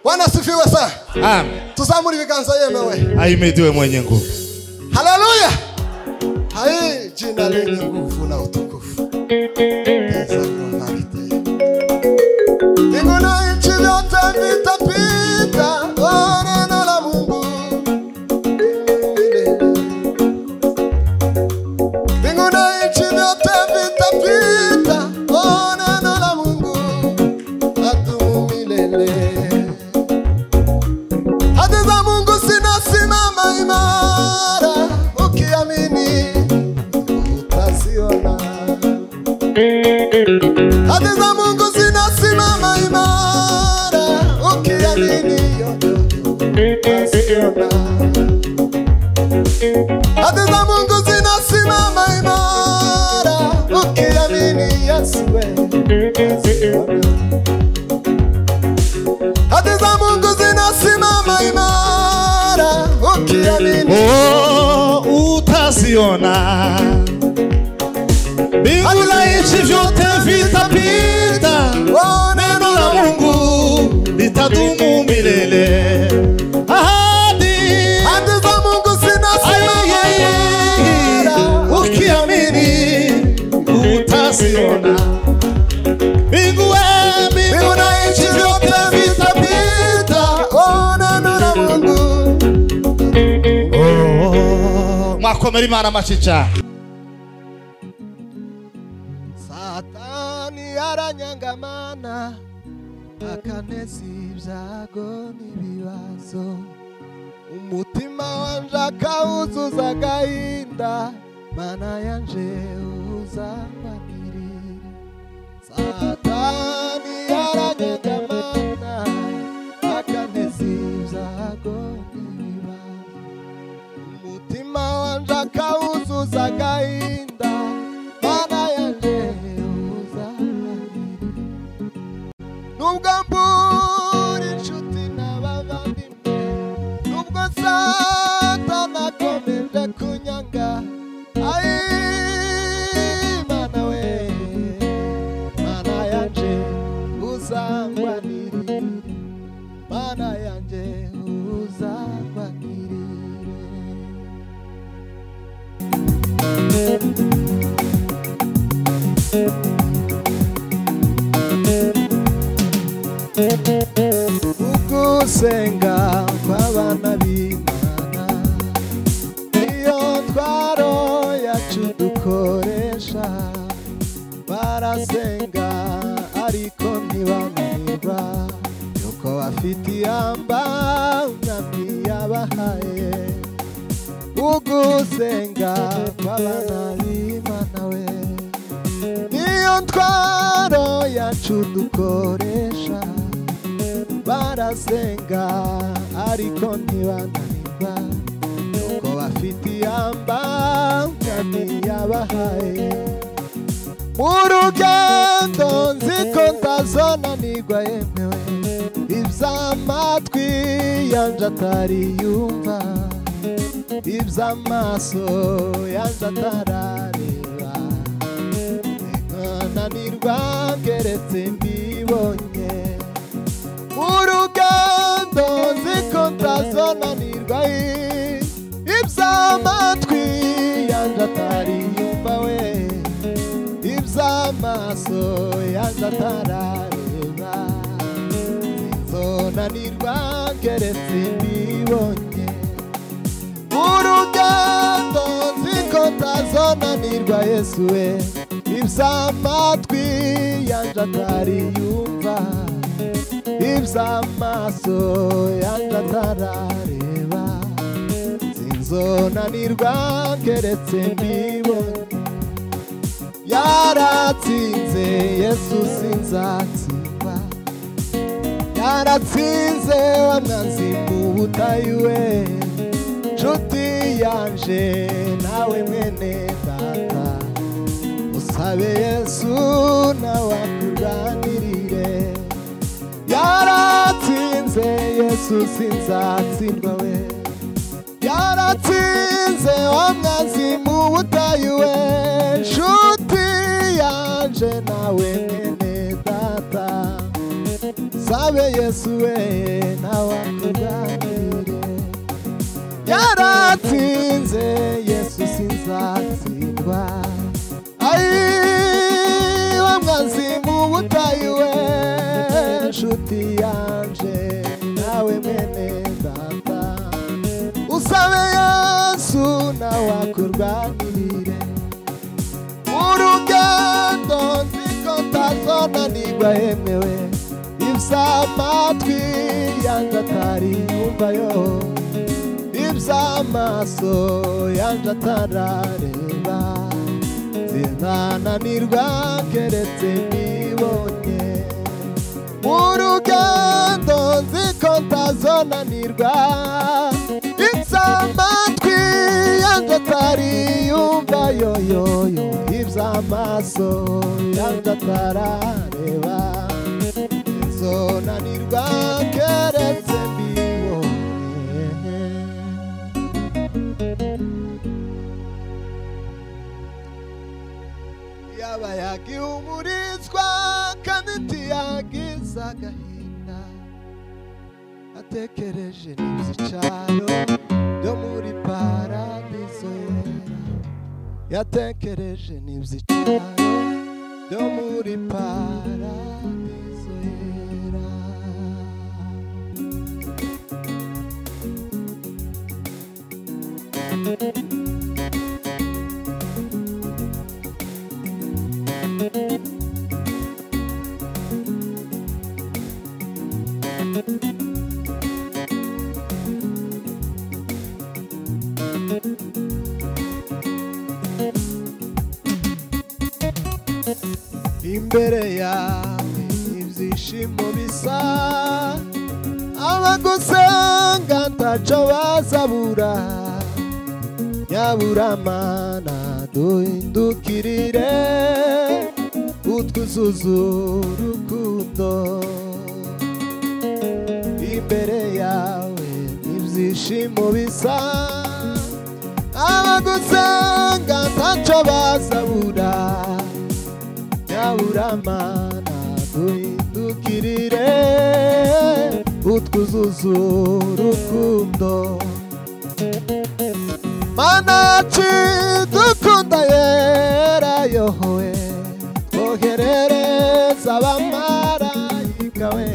Bwana asifiwe sana. Amen. Tusamuri viganza yemewe. Ahimidiwe mwenye nguvu. Haleluya! Hai jina lenye nguvu na utukufu. Pesa kwa barite. Mbingu na nchi vyote vitapita, oh, neno la Mungu. Mbingu na nchi vyote vitapita, oh, neno la Mungu. Ladumu milele. Hadi za Mungu sinasimama imara, ukiamini utaziona. Hadi za Mungu sinasimama imara, ukiamini utaziona. Hadi za Mungu sinasimama imara, ukiamini Yesu wewe utaziona. Hadi za Mungu zinasimama imara, ukiamini. Oh, utaziona mbingu na nchi vyote vitapita, Oh, neno la Mungu litadumu milele. Ahadi Hadi za Mungu zinasimama ayeye, imara, ukiamini utaziona mbingu eh, mbingu mbingu na nchi vyote vitapita. Oh, neno la Mungu. Oh, mwakomera imana macica Satani aranyangamana akaneza ibyago n'ibibazo umutima wanje akawuzuza agahinda mana yanje uzambanirira Satani aranyangamana akaneza ibyago n'ibibazo umutima wanje akawuzuza agahinda mana yanje uzananira nubwo mbura inshuti n'abavandimwe nubwo satana akomeje kunyanga ayi mana we mana yanje uzangwanirire mana yanje uzangwanirire ugusenga kw'abana b'imana niyo ntwaro yacu dukoresha barasenga ariko ntibamwiba yuko bafite iyamba umwami yabahaye ugusenga kw'abana b'imana we niyo ntwaro yacu dukoresha barasenga ariko ntibananirwa nuko bafite iyamba umwami yabahaye mu rugendo nzi ko ntazonanirwa yemewe iby'amatwi yanje atari yumva iby'amaso yanje atarareba nkananirwa ngeretse mbibonye urugendo nziko ntazonanirwa iby'amatwi yanjye atari yumva we ibya amaso yaza atarareba nzonanirwa keretse mbibonye urugendo nziko ntazonanirwa yesu we iby'amatwi yanje atari yumva iby'amaso yanje atarareba sinzonanirwa keretse mbibonye yaratsinze yesu sinzatsinda yaratsinze wa mwanzi mu butayu we nshuti yanje nawe mwene data usabe yesu nawe akuganirire yaratsinze yesu sinzatsindwa we yaratsinze wa mwanzi mu butayu we nshuti yanje nawe mwene data sabe yesu we nawe akuganirire yaratinze yesu sinzatsindwa ayi wa mwanzi mu butayu we nshuti yanje nawe mwene data usabe yesu nawe akurwanirire urugendo nziko ntazonanirwa yemewe iby'amatwi yanjye atari yumvayo iby'amaso yanjye atarareba zinananirwa keretse nibonye urugendo nziko ntazonanirwa iby'amatwi yanjye atari yumva yoyoyo iby'amaso yanjye atarareba zonanirwa keretse mbibonye yaba yagihumurizwa kandi ntiyagiza agahinda atekereje n'ibyicaro byo muri paradizo yera yatekereje n'ibyicaro byo muri paradizo yera imbere yawe ibyishimo bisa abagusenga ntaco bazabura nyaburamana duhindukirire utwuzuza urukundo imbere yawe ibyishimo bisa abagusenga ntaco bazabura nyaburamana duhindukirire utwuzuzo urukundo manaci dukunda yera yohowe twoherereza abamarayika we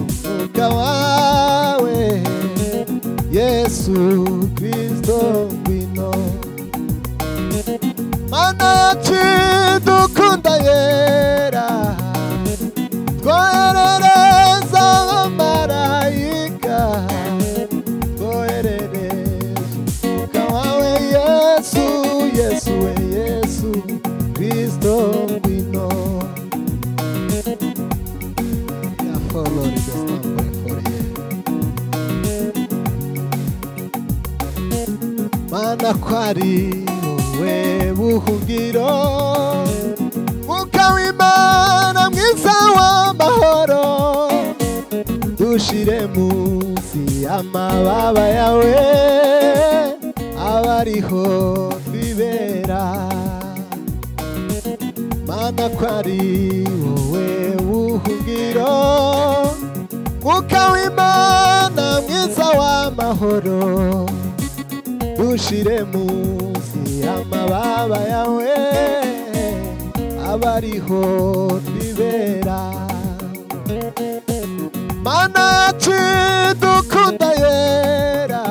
twoherereza abawe yesu kristo bino manaci dukunda yera twoherereza abamarayika we twoherereza umwuka wawe yesu kristo ngwino manaci dukunda yera twoherereza abamarayika twoherereza umwuka wawe yesu yesu we yesu kristo ngwino Ya follow the stamp way for ye. mana kwari wowe buhungiro mwuka w'imana mwiza w'amahoro dushire munsi munsi amababa yawe aba ariho bibera mana ko ari wowe wuhugiro mwuka w'imana mwiza w'amahoro dushire munsi amababa yawe aba ariho bibera mana chidukunda yera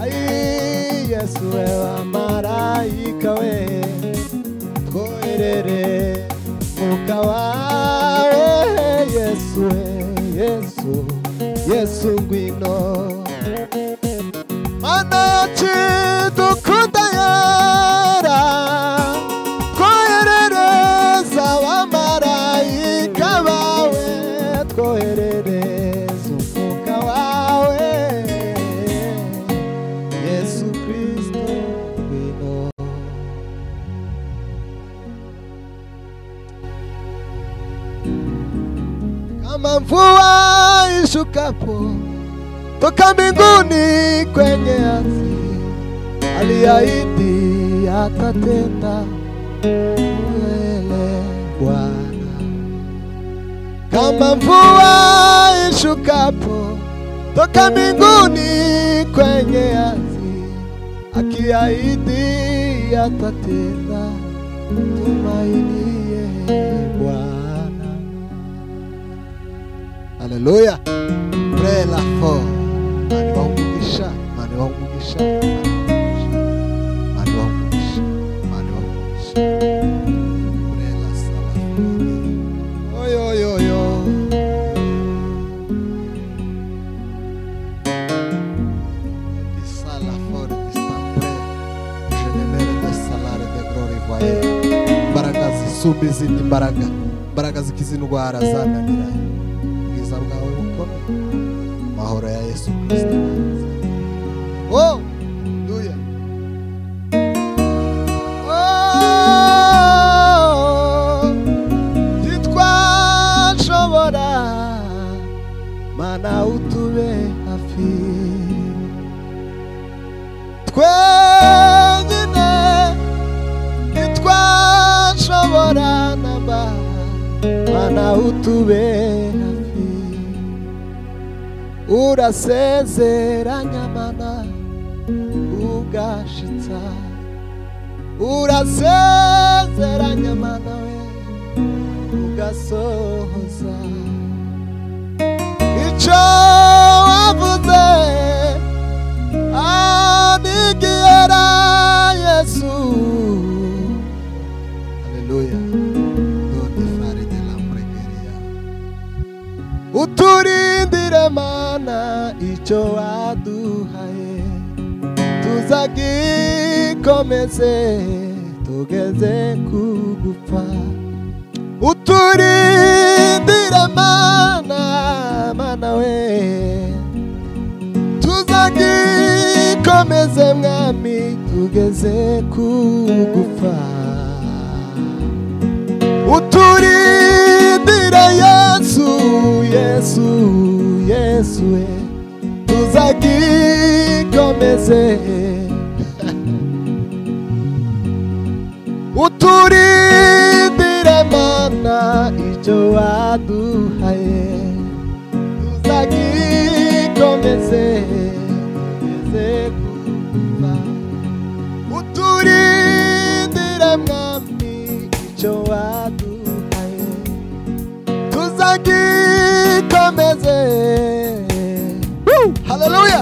ai yesu ewa maraika we twoerere muka wawe yesu yesu yesu ngwino mana chidukunda yera koherereza abamarayika bawe twoherereza umwuka wawe yesu kristo ngwino kama mvua ishukapo toka mbinguni kwenye ardhi, aliahidi atatenda milele Bwana. Kama mvua ishukapo toka mbinguni kwenye ardhi, akiahidi atatenda, tumainie Bwana. Haleluya. Pray la for. Mani wa umugisha, mani wa umugisha, mani wa umugisha, mani wa umugisha, Pray la sala. Oyo, oyo, oyo. Di sala for, di sempre. Je ne mérite salare de glory voyer. Imbaraga zisubi izindi mbaraga imbaraga zikiza indwara zananiranye ubwiza bwawe bukomeye amahoro ya yesu kirisito oh duya ntitwashobora mana utube hafi twenyine ntitwashobora namba mana utube hafi urasezeranya mana ugashitsa urasezeranya mana we ugasohoza icyo wavuze anigiyera yesu haleluya donde fare della pregheria. Uturindire mana icyo waduhaye tuzagikomeze tugeze kugupfa uturindire mana mana we tuzagikomeze mwami tugeze kugupfa uturindire yesu yesu yesu we tuzagikomeze uturindire mana icyo waduhaye tuzagikomeze tugeze kuva uturindire mwami icyo waduhaye tuzagikomeze haleluya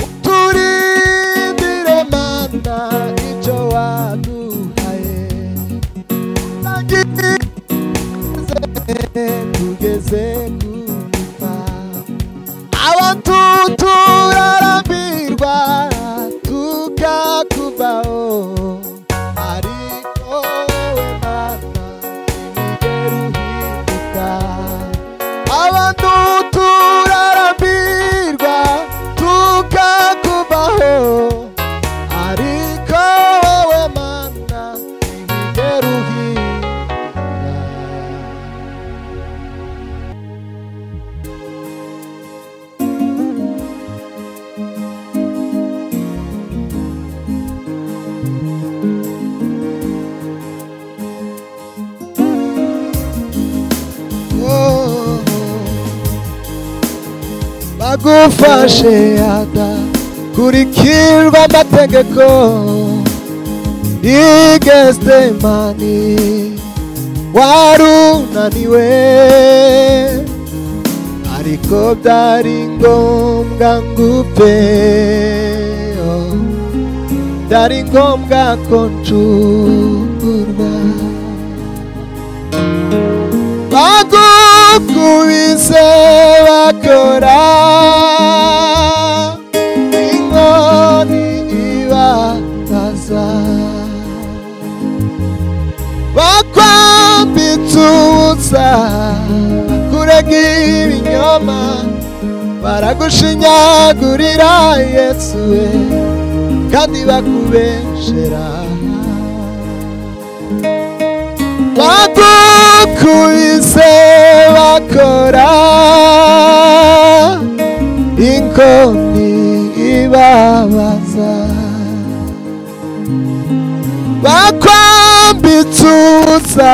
uturindire mana icyo waduhaye tuzagikomeze tugeze kuva abantu turarambirwa tukakubaho ariko wowe mana imigeri uhinduka abantu turarambirwa tugufashe adakurikirwa amategeko igestemani warunaniwe ariko byari ngombwa ngupe oh, byari ngombwa ko ncungurwa bagukubise bakora inkoni ibakaza bakwambitse ubusa bakurega ibinyoma baragushinyagurira yesu we kandi bakubeshera bagukubise bakora inkoni ibabaza bakwambitse ubusa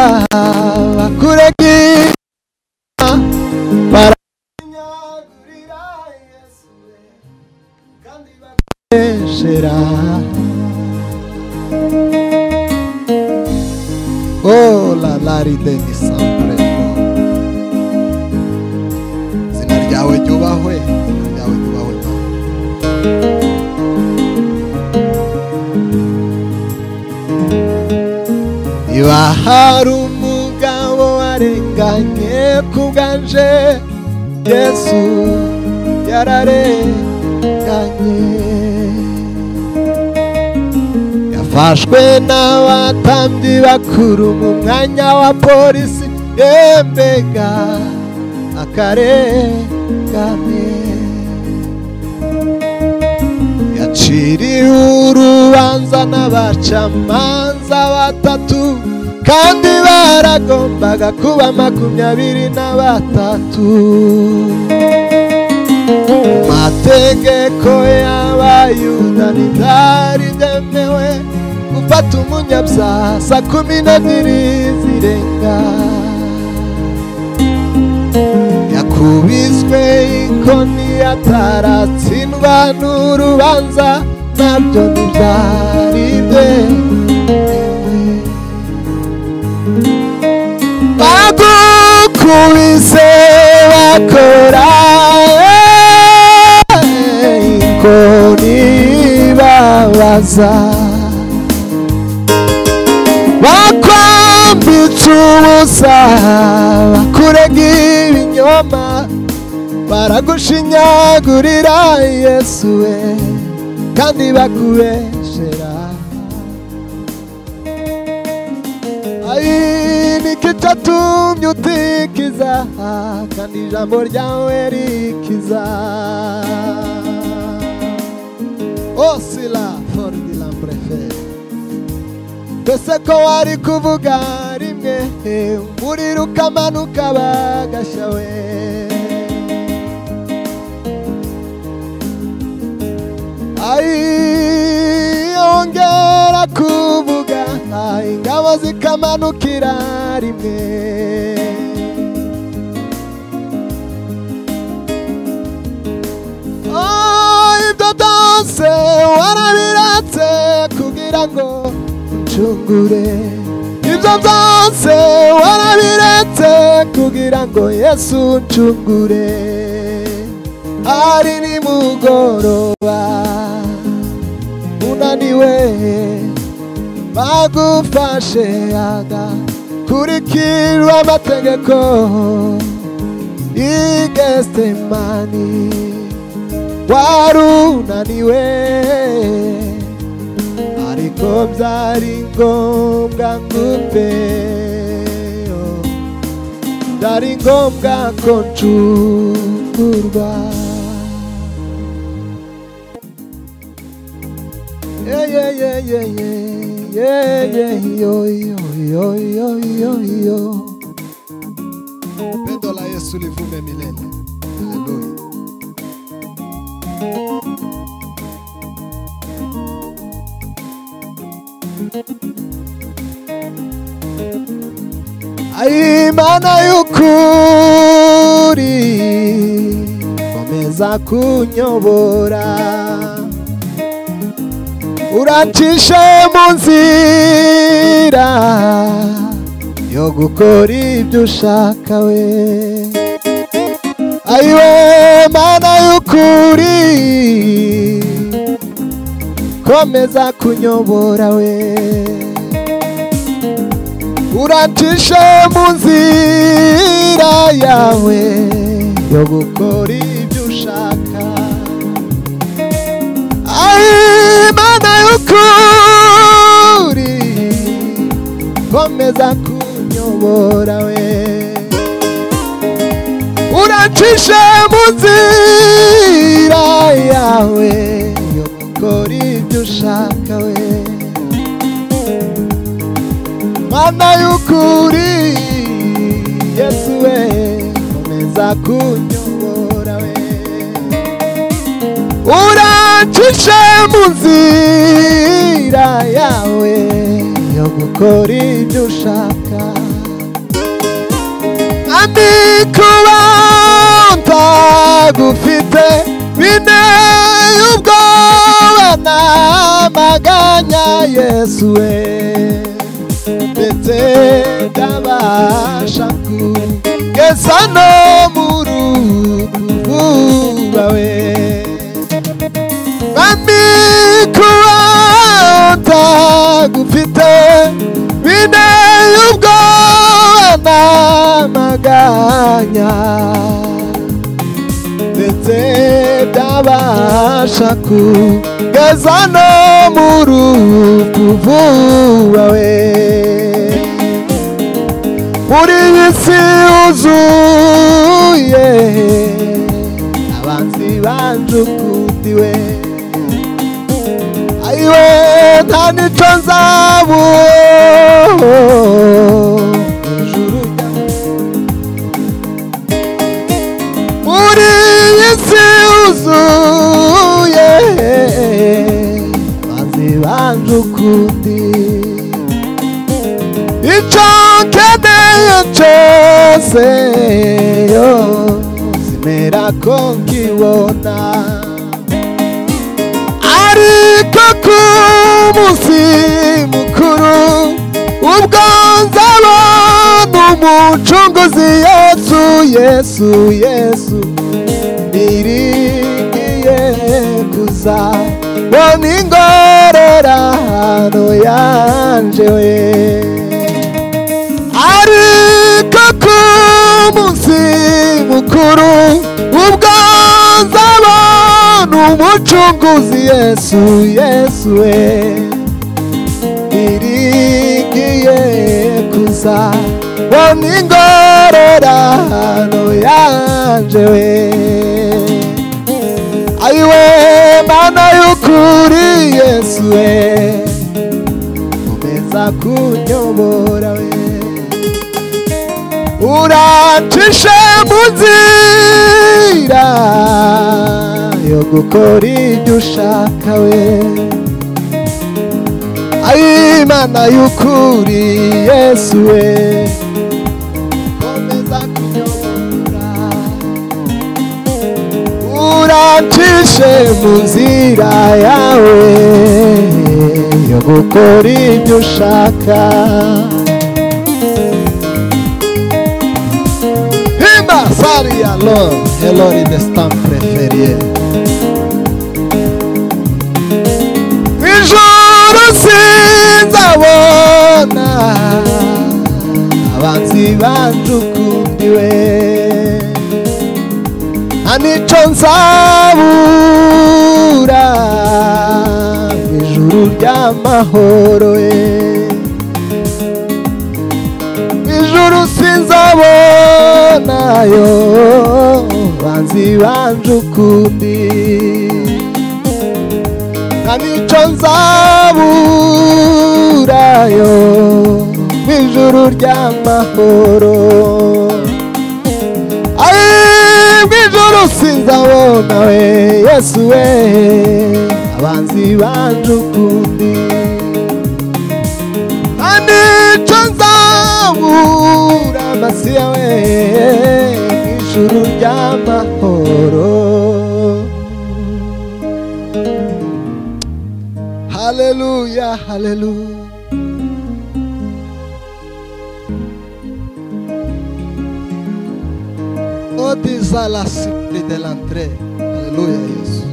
bakurega barakunyagurira yesu we kandi bakuneshera Oh la la rideni sampure izina ryawe ryubahwe izina ryawe ryubahwe Mana. niba hari umugabo warenganye ku bwanje yesu yararenganye yafashwe n'abatambyi bakuru mu mwanya wa polisi yembega akarengane yaciriwe urubanza n'abacamanza batatu kandi baragombaga kuba makumyabiri na batatu mategeko y'abayuda ntitari byemewe gufata umunyabyaha saa kumi n'ebyiri zirenga yakubiswe inkoni ataratsindwa n'urubanza nabyo ntibyari byemewe bagukubise bakora inkoni babaza bakwambitse ubusa bakurega ibinyoma baragushinyagurira yesu we kandi bakubeshera Ai, niki cyatumye utikiza kandi ijambo ryawe rikiza osila fordi lamprefe mbese ko wari kuvuga rimwe umuriro ukamanuka bagasha we Ai, ongera kuvuga ingabo zikamanukira rimwe Oh, ibyo byose warabiratse kugira ngo uncungure ibyo byose warabiretse kugira ngo yesu uncungure hari nimugoroba unaniwe bagufashe agakurikirwa amategeko igestemani warunaniwe ariko byari ngombwa ngupe oh. byari ngombwa ko ncungurwa pendo la yesu livume milele haleluya Imana y'ukuri komeza uza kunyobora urancishe mu nzira yo gukora ibyo ushaka we ayiwe mana y'ukuri komeza kunyobora we uracishe mu nzira yawe yo gukora ibyo ushaka ari imana y'ukuri komeza kunyobora we uracishe mu nzira yawe yo gukora ibyo ushaka we mana y'ukuri yesu we komeza kunyobora we urancishe mu nzira yawe yo gukora ibyo ushaka kandi kuba ntagufite binteye ubwoba namaganya yesu we ndetse ndabasha kugeza no mu rugo rwawe bami kuba utagufite binteye ubwoba n'amaganya ndetse ndabasha kugeza no mu rugo rwawe muri iyi si yuzuye abanzi banjukudiwe ayiwe nta n'icyo nzabu ijuru muri iyi si yuzuye abanzi banjukudiwe icyo nkeneye cyose yo zimera ko nkibona ariko ku munsi mukuru ubwo nzabona umucunguzi yesu yesu yesu ntirigiye kuza bona ingororano yanje we ariko ku munsi mukuru ubwo nzabona umucunguzi yesu yesu we irigiye kuza bona ingororano yanje we ayiwe mana y'ukuri yesu we komeza kunyobora we uracishe mu nzira yo gukora ibyo ushaka we ari imana y'ukuri yesu we komeza kunyobora uracishe mu nzira yawe yo gukora ibyo ushaka Himba Saria Lord, Elori de Stan Preferie. Ijoro sinzabona abanzi banjukundiwe nta n'icyo nzabura mu ijuru ry'amahoro ye ijuru sinzabonayo banzi banje ukundi nta n'icyo nzaburayo mu ijuru ry'amahoro ari mu ijuru sinzabona we yesu we abanzi banje ukundi anico nzabura amasi yawe ijuru ry'amahoro haleluya haleluya Oh, disa la simple de l'entrée. Alléluia, Jésus.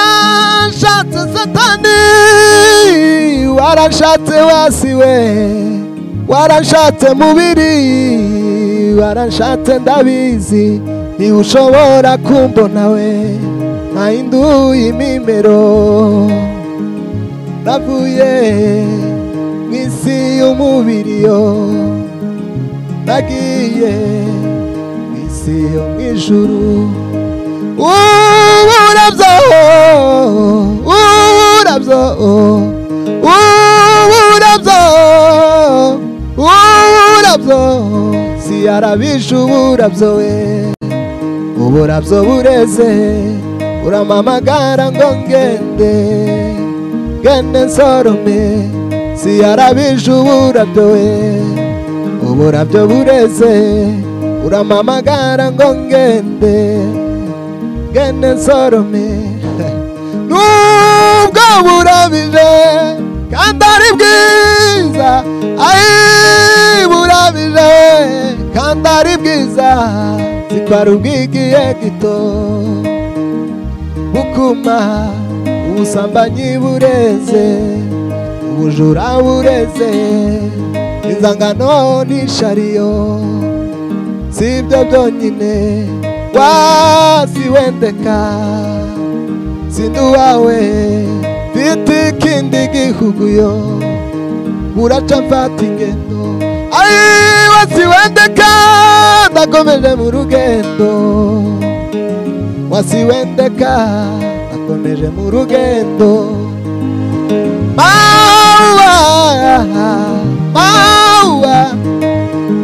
Waranshate satani, waranshate wasiwe, waranshate mubiri, waranshate ndabizi, ntiwushobora kumbonawe, nahinduye imimero. navuye mu isi y'umubiri yo nagiye mu isi yo mu ijuru ubu urabyo ubu urabyo ubu urabyo ubu urabyo si arabije ubu urabyo we uburabyo bureze uramamagara ngo ngende ngende nsorome siyarabije uburabyo we uburabyo bureze uramamagara ngo ngende ngende nsorome nubwo burabije kandi ari bwiza ayi burabije kandi ari bwiza zitwara ubwigiye gito bukuma ubusambanyi bureze ubujura bureze inzangano n'ishariyo si ibyo byonyine wasiwendeka sindi uwawe mfite ikindi gihugu yo buraca mfata ingendo ari wasiwendeka ndakomeje mu rugendo wasiwendeka akomeje mu rugendo mawa mawa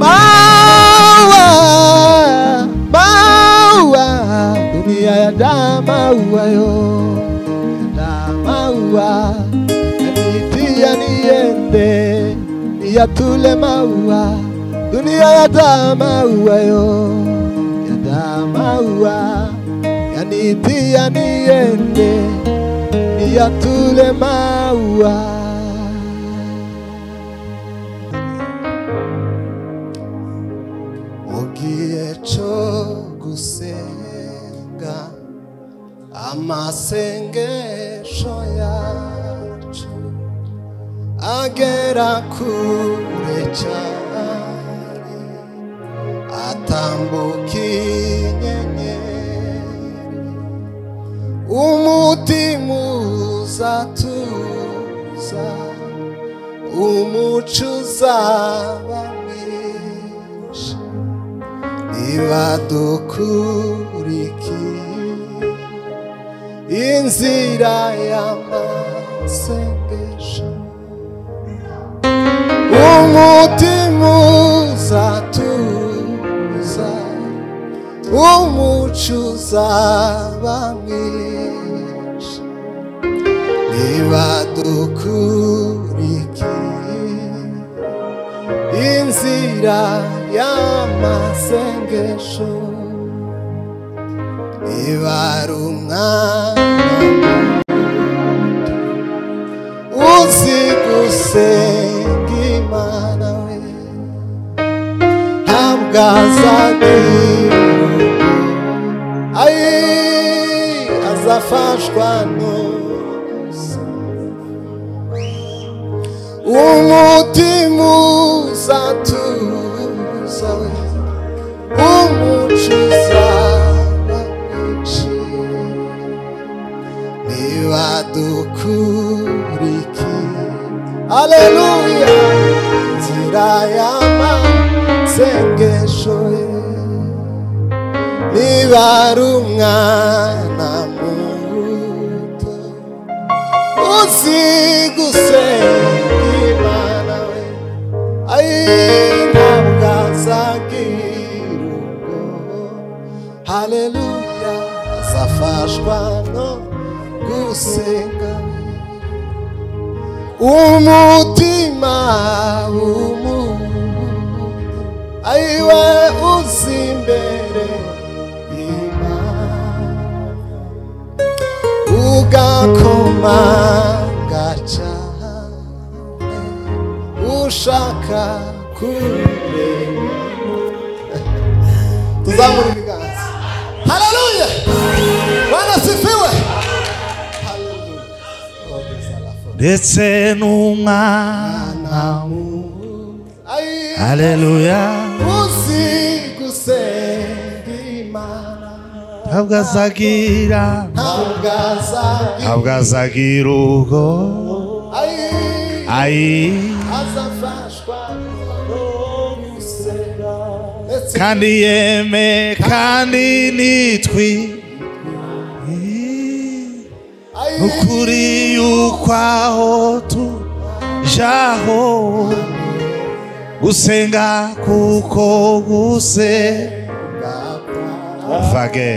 mawa mawa dunia ya damawa yo damawa yanitia niende niyatule maua dunia ya damawa yo ya damawa yanitia niende niyatule maua mu gihe cyo gusenga amasengesho yacu agera kure cyane atambuka inyenyeri umutima uzatuza umuco uzaba mwinshi niba dukurikiye inzira y'amasengesho umutima uzatuza umuco uzaba mwinshi niba dukurikiye inzira y'amasengesho ibara umwana muto uzi gusenga imana we ntabwo azagihura ayi azafashwa n'ubusa umutima uzatuza we umuco uzaba mwinshi niba dukurikiye aleluya nzira y'amasengesho ye niba ari umwana muto uzi gusenga imana we ayi ntabwo azagira ubwo haleluya azafashwa no gusenga umutima w'umuntu ayiwe uzi imbere y'imana agakomanga cyane ushaka kureba tuzamura ibiganza haleluya bana sifiwe Hallelujah. God is alive. ndetse n'umwana Ai, haleluya uzi gusenga imana ntabwo azagira ntabwo azagira ntabwo azagira ubwo Ai, ayi azafashwa n'umusega ndetse kandi yeme kandi nitwi ayi ukuri yuko aho tujaho gusenga kuko guse vage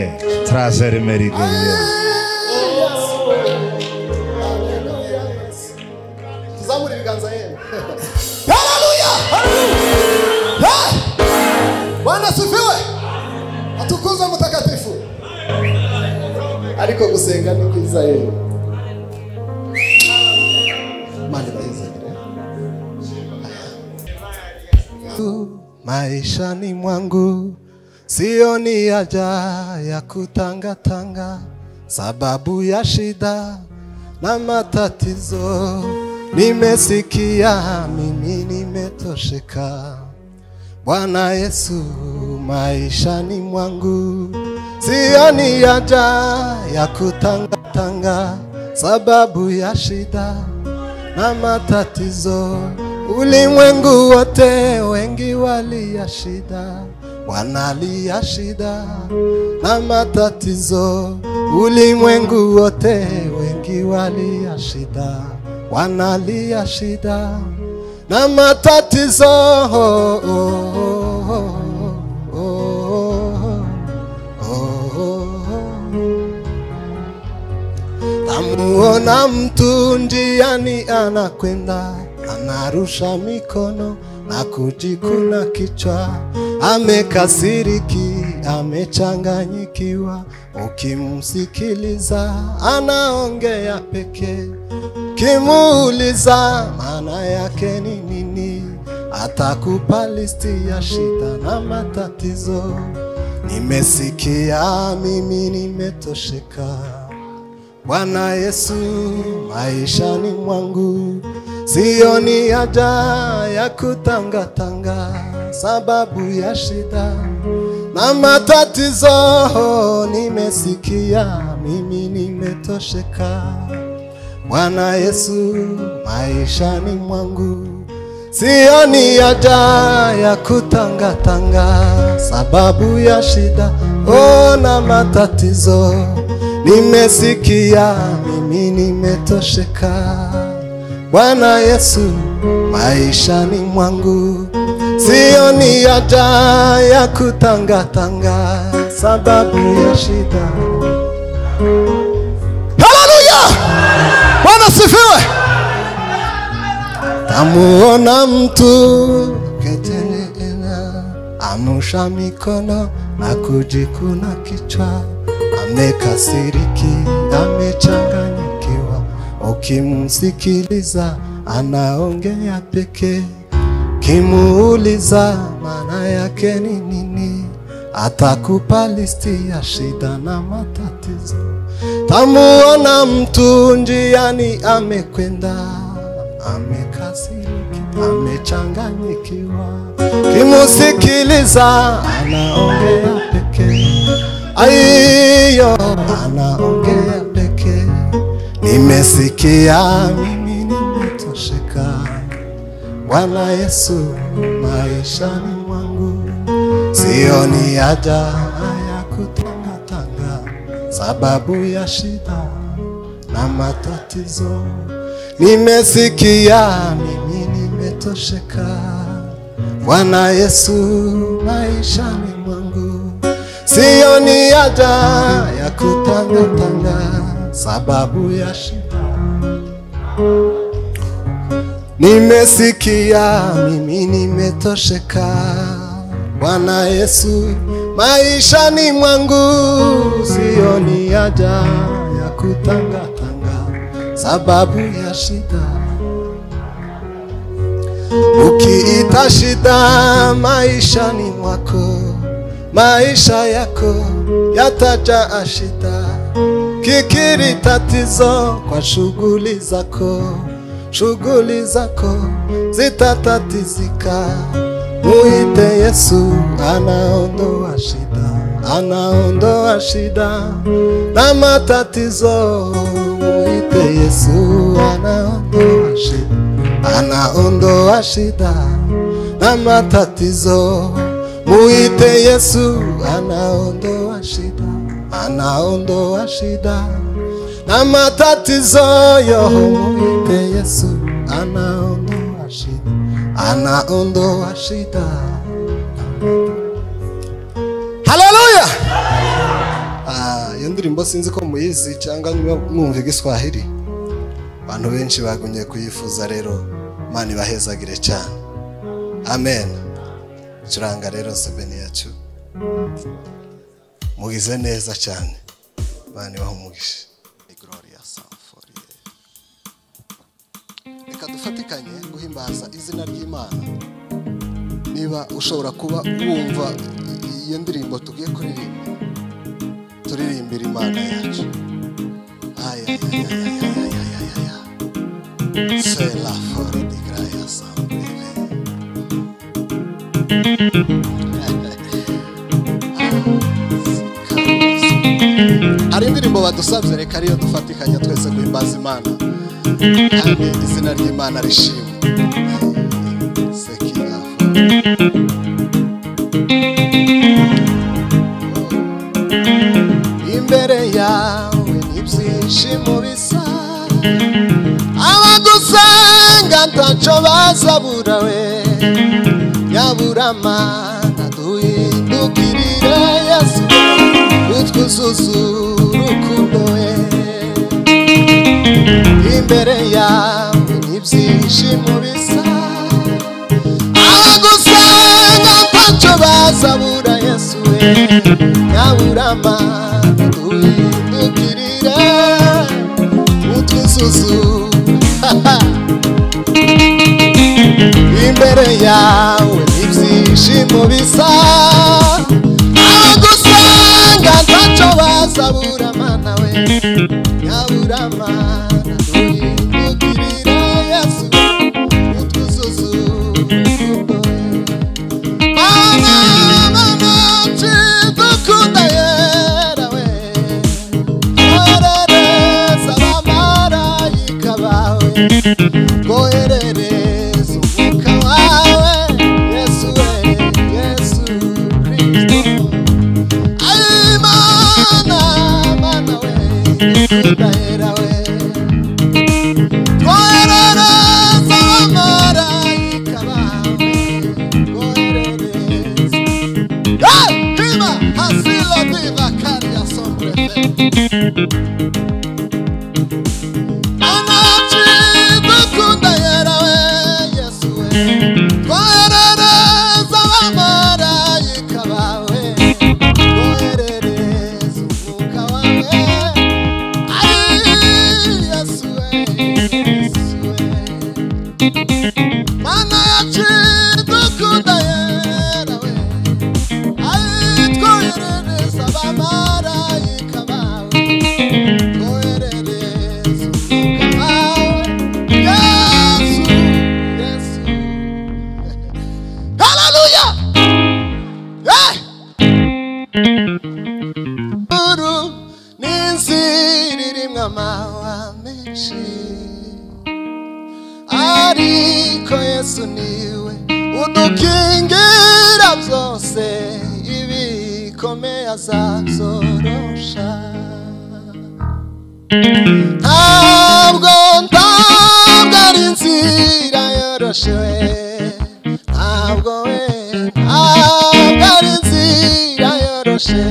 trazeri merigeye tuzamura ibiganza yewe haleluya haleluya Hey! bwana asifiwe atukuza mtakatifu ariko gusenga ni kwiza yewe mani bayizanire maishani mwangu sioni haja ya kutangatanga, sababu ya shida na matatizo. Nimesikia mimi nimetosheka, Bwana Yesu maishani mwangu sioni haja ya kutangatanga, sababu ya shida na matatizo. Ulimwengu wote wengi walia shida, wanalia shida na matatizo. Ulimwengu wote wengi walia shida, wanalia shida na matatizo. Oh, oh, oh, oh, oh, oh, oh. Tamuona mtu njiani anakwenda, anarusha mikono na kujikuna kichwa, amekasiriki, amechanganyikiwa. Ukimsikiliza anaongea pekee, ukimuuliza maana yake ni nini, atakupa listi ya shida na matatizo. Nimesikia mimi, nimetosheka. Bwana Yesu maishani mwangu sioni haja ya kutangatanga, sababu ya shida na matatizo nimesikia, mimi nimetosheka. Bwana Yesu maishani mwangu sioni haja ya kutangatanga, sababu ya shida oh, na matatizo nimesikia, mimi nimetosheka. Bwana Yesu maishani mwangu sioni haja ya kutangatanga, sababu ya shida. Haleluya! Bwana sifiwe! Tamuona mtu ketelena, anusha mikono na kujikuna kichwa, amekasiriki, amechanganyikiwa. Ukimsikiliza anaongea pekee, kimuuliza maana yake ni nini, atakupa listi ya shida na matatizo. Tamuona mtu njiani amekwenda amekasiriki, amechanganyikiwa. Kimusikiliza anaongea pekee, aiyo anaongea pekee. Nimesikia mimi, nimetosheka. Bwana Yesu maishani mwangu sioni haja ya kutangatanga, sababu ya shida na matatizo. Nimesikia mimi, nimetosheka. Bwana Yesu maishani mwangu, sioni haja ya kutangatanga, sababu ya shida. Nimesikia mimi, nimetosheka. Bwana Yesu maishani mwangu, sioni haja ya kutangatanga sababu ya shida. Ukiita shida maishani mwako, maisha yako yatajaa shida. Kikiri tatizo kwa shughuli zako, shughuli zako zitatatizika. Muite Yesu, anaondoa shida, anaondoa shida na matatizo. Muite Yesu, anaondoa shida, anaondoa shida na matatizo. Muite Yesu, anaondoa shida, anaondoa shida na matatizo. Yo, muite Yesu, anaondoa shida, anaondoa shida. Haleluya! Ah, iyo ndirimbo sinzi ko muyizi cyangwa niba mwumva igiswahili abantu benshi bagumye kuyifuza rero imana ibahezagire cyane amen curanga rero sebeni yacu mugize neza cyane imana ibaha umugisha ni gloria samforiye reka dufatikanye guhimbaza izina ry'imana niba ushobora kuba wumva iyo ndirimbo tugiye kuririmba turirimbira imana yacu Ay, ay, ay, ay, ay, ay, ay, ay, ay, ay. C'est la forêt de Graia San hari indirimbo badusabye reka ariyo dufatikanya twese guhimbaza imana kandi izina ry'imana rishimwe Sekira forêt. imbere yawe ni byinshi mu bisa abagusanga ntacyo bazabura we nyabura mana duhindukirire yesu utwuzuza urukundo we imbere yawe ni byinshi mu bisa abagusanga ntacyo bazabura yesu we nyabura mana duhindukirire utwuzuzu imbere yawe ibyishimo bisa abagusanga ntacyo bazabura mana we nyabura mana duhindukirire yesu utwuzuzu urukundo we mama mama cidukunda yera we orereza abamarayika bawe koherereza umwuka wawe yesu we yesu kristo Ay, mana mana we dukunda yera we koherereza abamarayika bawe koherereza Hey! Viva Asilo Viva Caria Sombre Anachi Dukunda Yerawe Yesue Koherereza abamarayika bawe Koherereza umwuka wawe Ay, Yesue Yesue Mana yacu dukunda yerawe Ay twoherereza abamarayika bawe Twoherereza umwuka wawe Yesu, Yesu Haleluya! Eh! Uru ni inzira irimwo amahwa menshi ariko yesu niwe udukingira byose ibikomeye azazorosha ntabwo ntabwo ari inzira yoroshe we ntabwo we ntabwo ari inzira yoroshe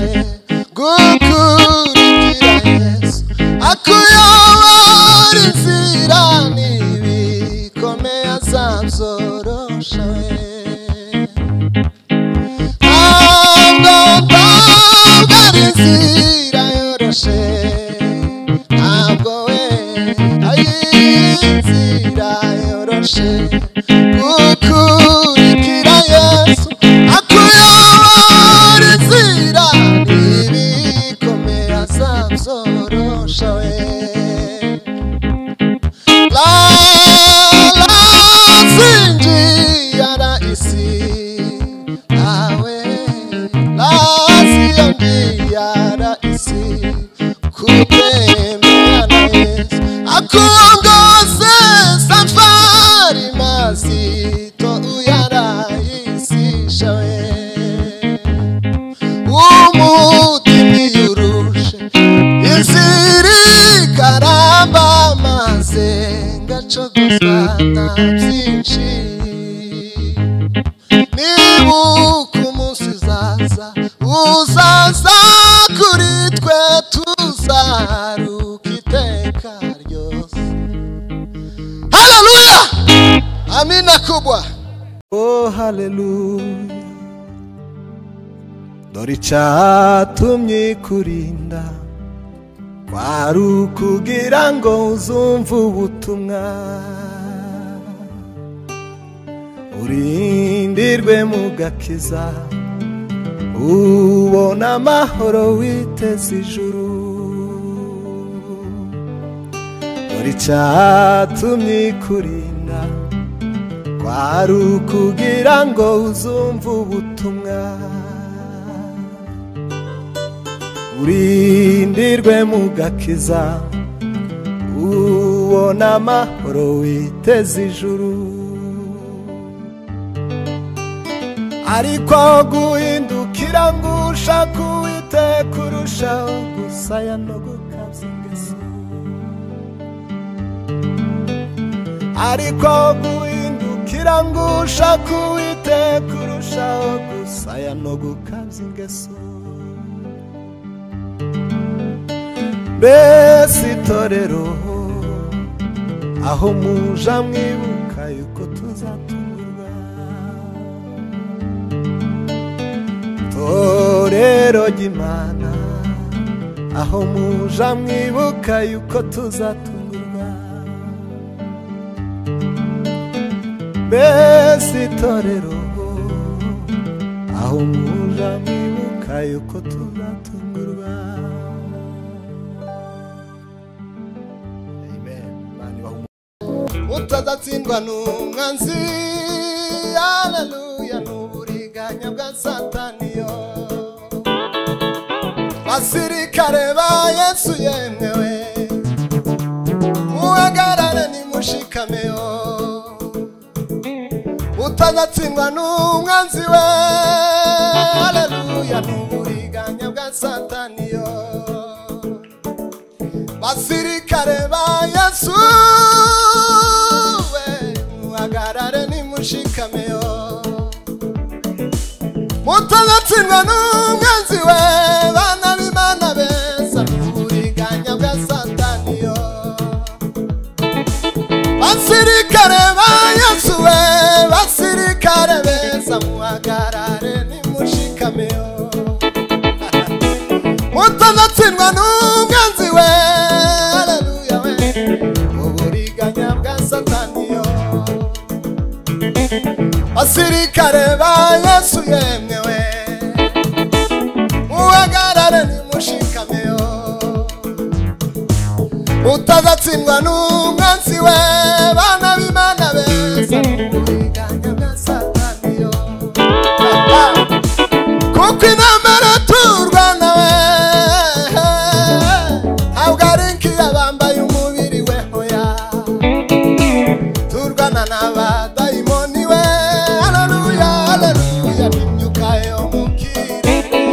gukurikira yesu akuyobora inzira n'ibikomeye azazorosha we ntabwo ntabwo ari inzira yoroshe ntabwo we ayi hasi kutembea na Yesu akongoze safari mazito uyarahisisha we umutima yurushe iziri karamba maze ngacogozwa na byinshi nibuka umunsi uzaza uzaza kuri twe tuzaruka iteka ryose haleluya amina kubwa Oh, haleluya. Dore icyatumye kurinda kwari ukugira ngo uzumve ubutumwa urindirwe mu gakiza ubona amahoro witeze ijuru dore icyatumye kurinda kwari ukugira ngo uzumve ubutumwa urindirwe mu gakiza ubona amahoro witeze ijuru ariko guhindukira ngo ushaka uwite kurushaho gusaya no gukabya ingeso ariko guhindukira ngo ushaka uwite kurushaho gusaya no gukabya ingeso mbese itorero aho muja mwibuka yuko tuzatumurwa torero ry'imana aho muja mwibuka yuko tuzatumurwa mbese itorero aho muja mwibuka yuko tuzatungurwa utazatsindwa n'umwanzi haleluya n'uburiganya bwa sataniyo basirikare ba yesu yemewe muhagarare nimushikameyo utazatsindwa n'umwanzi we haleluya n'uburiganya bwa sataniyo basirikare ba yesu we muhagarare nimushikameyo mutanatsindwa n'umwanzi we bana b'imana beza n'uburiganya bwa sataniyo basirikare ba yesu we basirikare beza muhagarare nimushikameyo mutanatsindwa n'umwanzi we haleluya we uburiganya bwa sataniyo basirikare ba yesu yemwe we muhagarare nimushikameyo utazatsindwa n'umwanzi we bana b'imana beza uburiganya bwa sataniyo kuko intambara turwana we ntabwo ari nk'iyabambaye umubiri we hoya turwana n'abadayimoni we haleluya haleluya n'imyuka yo mu kirere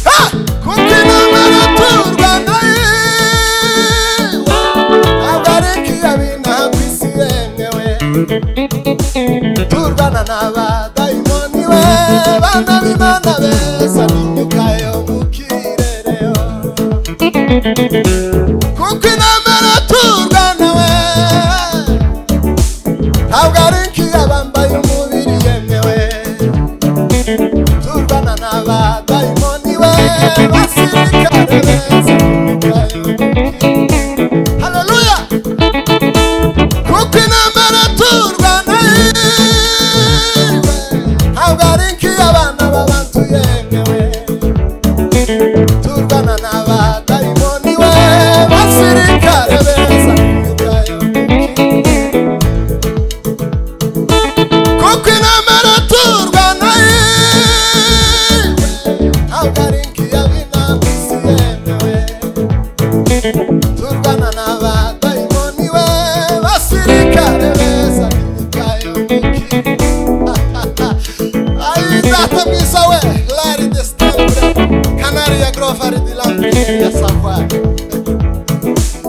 Ha! kuko intambara turwana ye ntabwo ari nk'iyabinaha ku isi yemewe turwana n'abadayimoni we bana b'imana beza n'imyuka yo mu kirere kuko intambara turwana we ntabwo ari nk'iyabambaye umubiri yemewe turwana n'abadayimoni we basirikare beza n'imyuka yo mu kirere haleluya kuko intambara turwana yewe ntabwo ari nk'iy'abana b'abantu yemewe turwana n'abadayimoni we basirikare beza ubwayo kuko intambara turwana yewe ntabwo ari nk'iy'abana turwana n'abadayimoni we basirikare beza b'imikayo miki ayi data mwiza we lari desitambure kanari ya gorofari di lampi ya safari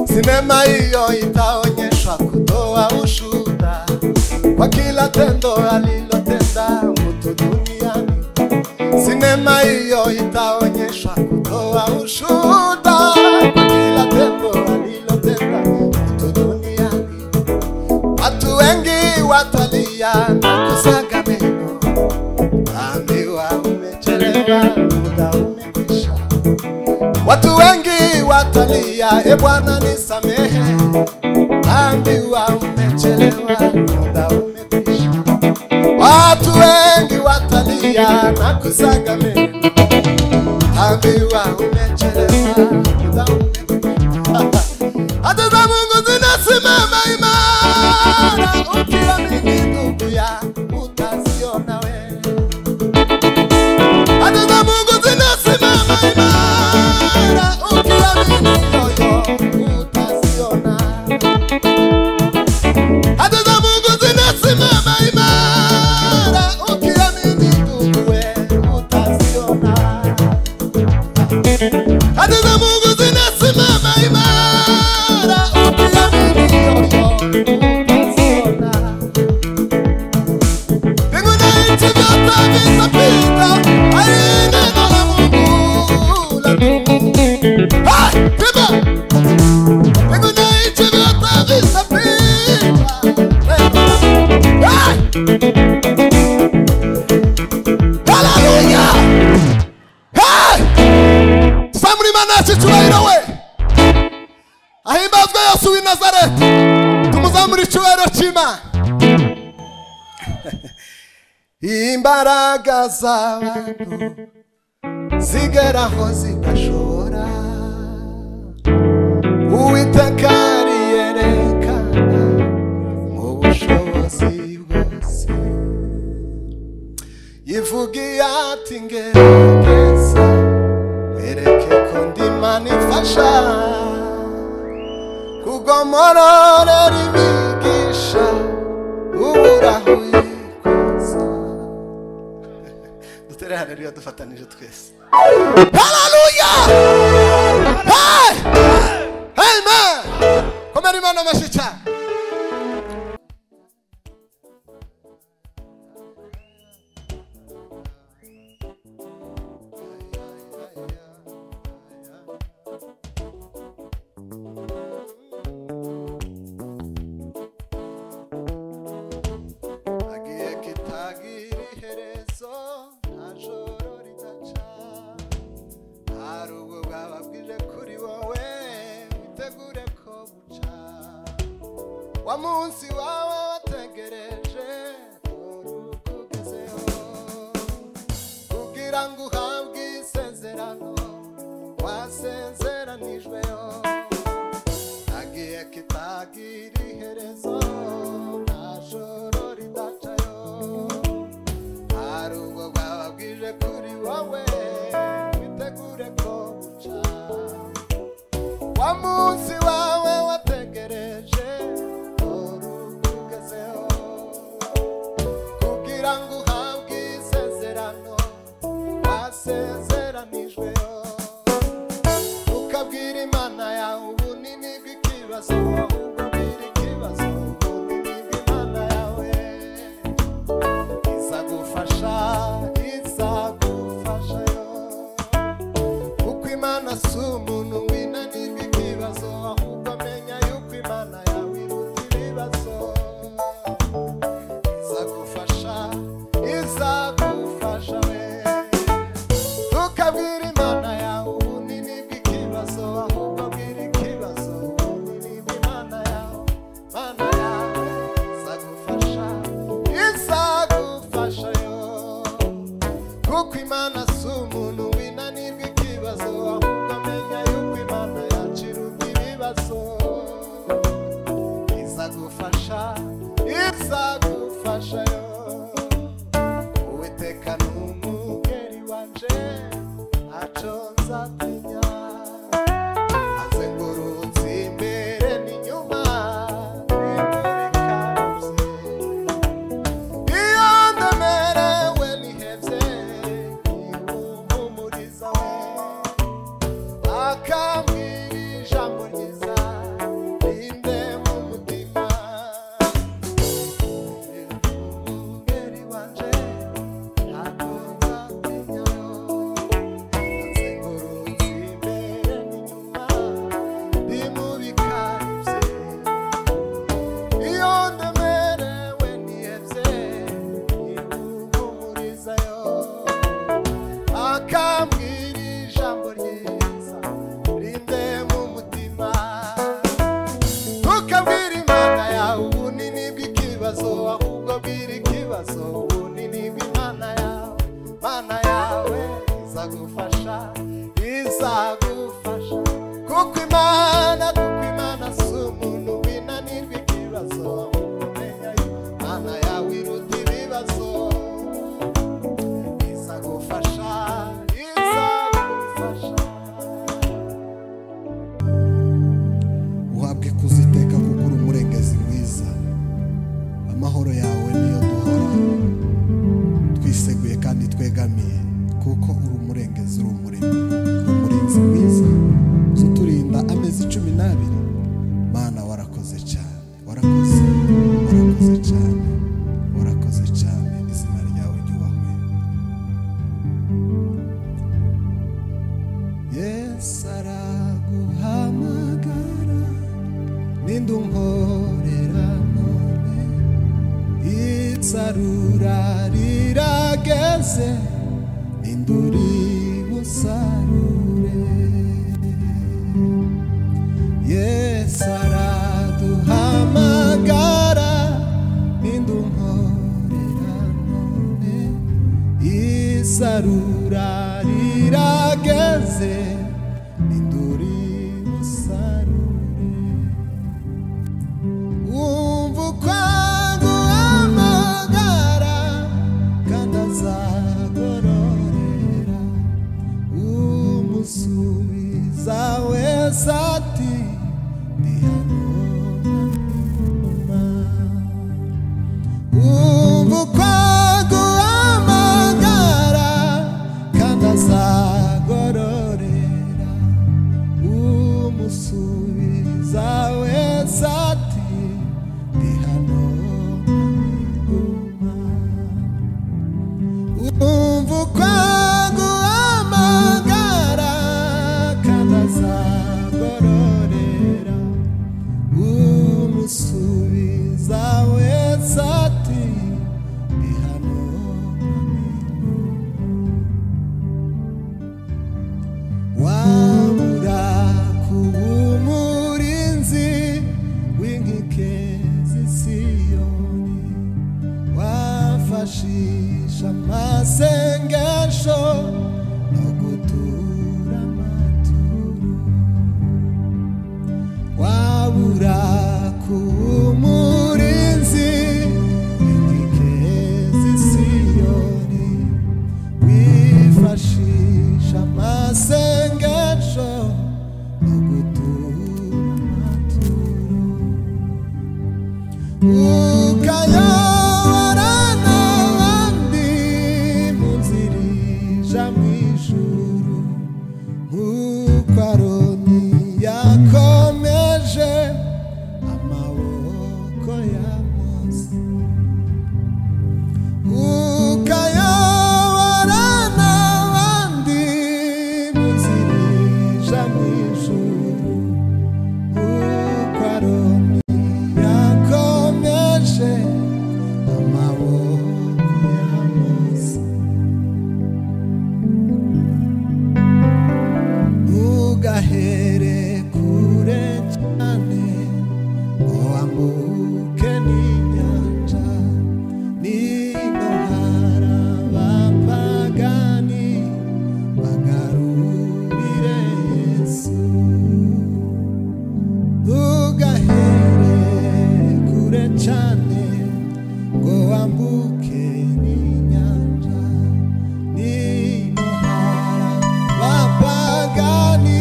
Sinema hiyo itaonyesha kutoa ushuhuda kwa kila tendo alilotenda mtu duniani. Sinema hiyo itaonyesha kutoa ushuhuda kwa kila tendo alilotenda mtu duniani. Watu wengi watalia na kusaga meno, waambiwa umechelewa, muda umekwisha. Watu wengi watalia, e Bwana nisamehe, naambiwa umechelewa, muda umekwisha. Watu wengi watalia na kusaga meno, naambiwa umechelewa, muda umekwisha. Hata za Mungu zinasimama imara, ukiamini ndugu ya utaziona wewe hata za Mungu zinasimama imara, ukiamini moyo utaziona. Hata za Mungu zinasimama imara, ukiamini tuwe utaziona. Hata za Mungu zinasimama imara, ukiamini moyo utaziona. Mbingu na nchi vyote vitapita, bali neno la Mungu litadumu. Ah, sema! Mbingu na nchi vyote vitapita, neno la Mungu. Ah! Haleluya! Hey! samulima nashi cyubahiro we ahimbazwe yesu w'i nazareti tumuzamura icyubahiro cy'imana imbaraga z'abantu zigeraho zidashobora uwiteka riyerekana mu bushobozi bwose ivugiye ati ngerageza mwereke ko ndimana ifasha kugomororera imigisha uburahuye koza dutere haleluya dufatanije twese haleluya hey! amen komera imana amashyi cyane agiye kitagira iherezo nta joro ridaca hari ubwo bwababwije kuri wowe witegure ko buca wa munsi wawe wategereje urugo ugezeho kugira ngo uhabwe isezerano wasezeranijweho agiye kitagira iherezo nta joro ridacayo hari ubwo bwababwije kuri wowe witegure ko buca wa munsi wawe wategereje uru ugezeho kugira ngo uhabwe isezerano wasezeranijweho ukabwira imana yawe ubunini bw'ikibazo ukabwira ikibazo ubunini bw'imana yawe izagufasha izagufasha yo kuko imana si umuntu winanirwa ikibazo ahubwo amenya yuko imana yawe iruta ibibazo izagufasha izagufasha we tukabwira imana yawe ubunini bw'ikibazo ahubwo bwira ikibazo ubunini bw'imana yawe mana yawe izagufasha izagufasha yo kuko imana si umuntu winanirwa ikibazo ahubwo amenya yuko imana yaciruta ibibazo ukambwira ijambo ryiza rinde mu mutima umugeri wanje ntabwo nzatinya akambwira ijambo ryiza rinde mu mutima ntukabwire imana yawe ubunini bw'ikibazo ahubwo bwira ikibazo ubunini bw'imana yawe imana yawe izagufasha izagufasha kuko imana kuko imana si umuntu winanirwa ikibazo ahubwo umenya yuko imana yawe iruta ibibazo izagufasha izagufasha uhabwa ikuzo iteka kuko uri umurengezi mwiza amahoro yawe niyo duhora twiseguye kandi twegamiye kuko uri umurengezi uri umurimo uri umurinzi mwiza uza uturinda amezi cumi n'abiri mana warakoze cyane warakoze warakoze cyane warakoze cyane izina ryawe ryubahwe yesu araguhamagara n'indumporera none itsarura rirageze n'induri busarure yesu araduhamagara n'indumporera none isarura rirageze n'induri busarure wumva ukwangu amagara kandi azagororera umusubiza wese ati ndi hano mama wumva ukwangu amagara kandi azagororera umusubiza wese ati ndi hano nguma wumva ukwangu amagara kandi azagororera umusubiza wese ati ndi hano wabura kuba umurinzi w'inkike z'isiyoni wafashisha amasengesho no gutura amaturo wabura kuba umurinzi w'inkike z'isiyoni wifashisha amasengesho no gutura amaturo ukayobora n'abandi mu nzira ija mu ijuru nk'uko aroni yakomeje amaboko ya mose ukayobora n'abandi mu nzira ija mu ijuru nk'uko aroni yakomeje amaboko ya mose ntugahere kure cyane ngo wambuke n'inyanja nino hari abapagani bagarurire yesu ntugahere kure cyane ngo wambuke n'inyanja nino hari abapagani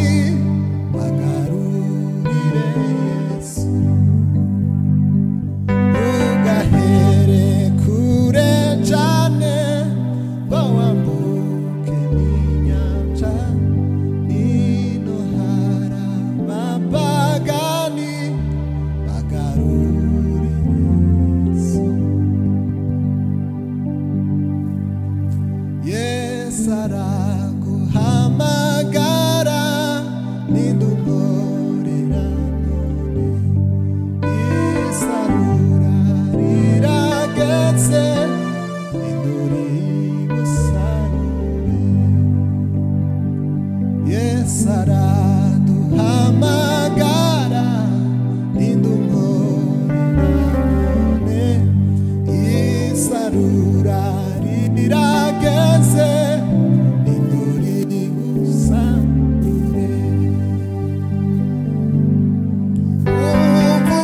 sarado hamagara rinda umuriro isarura rirageze rinuri gusambure uvuga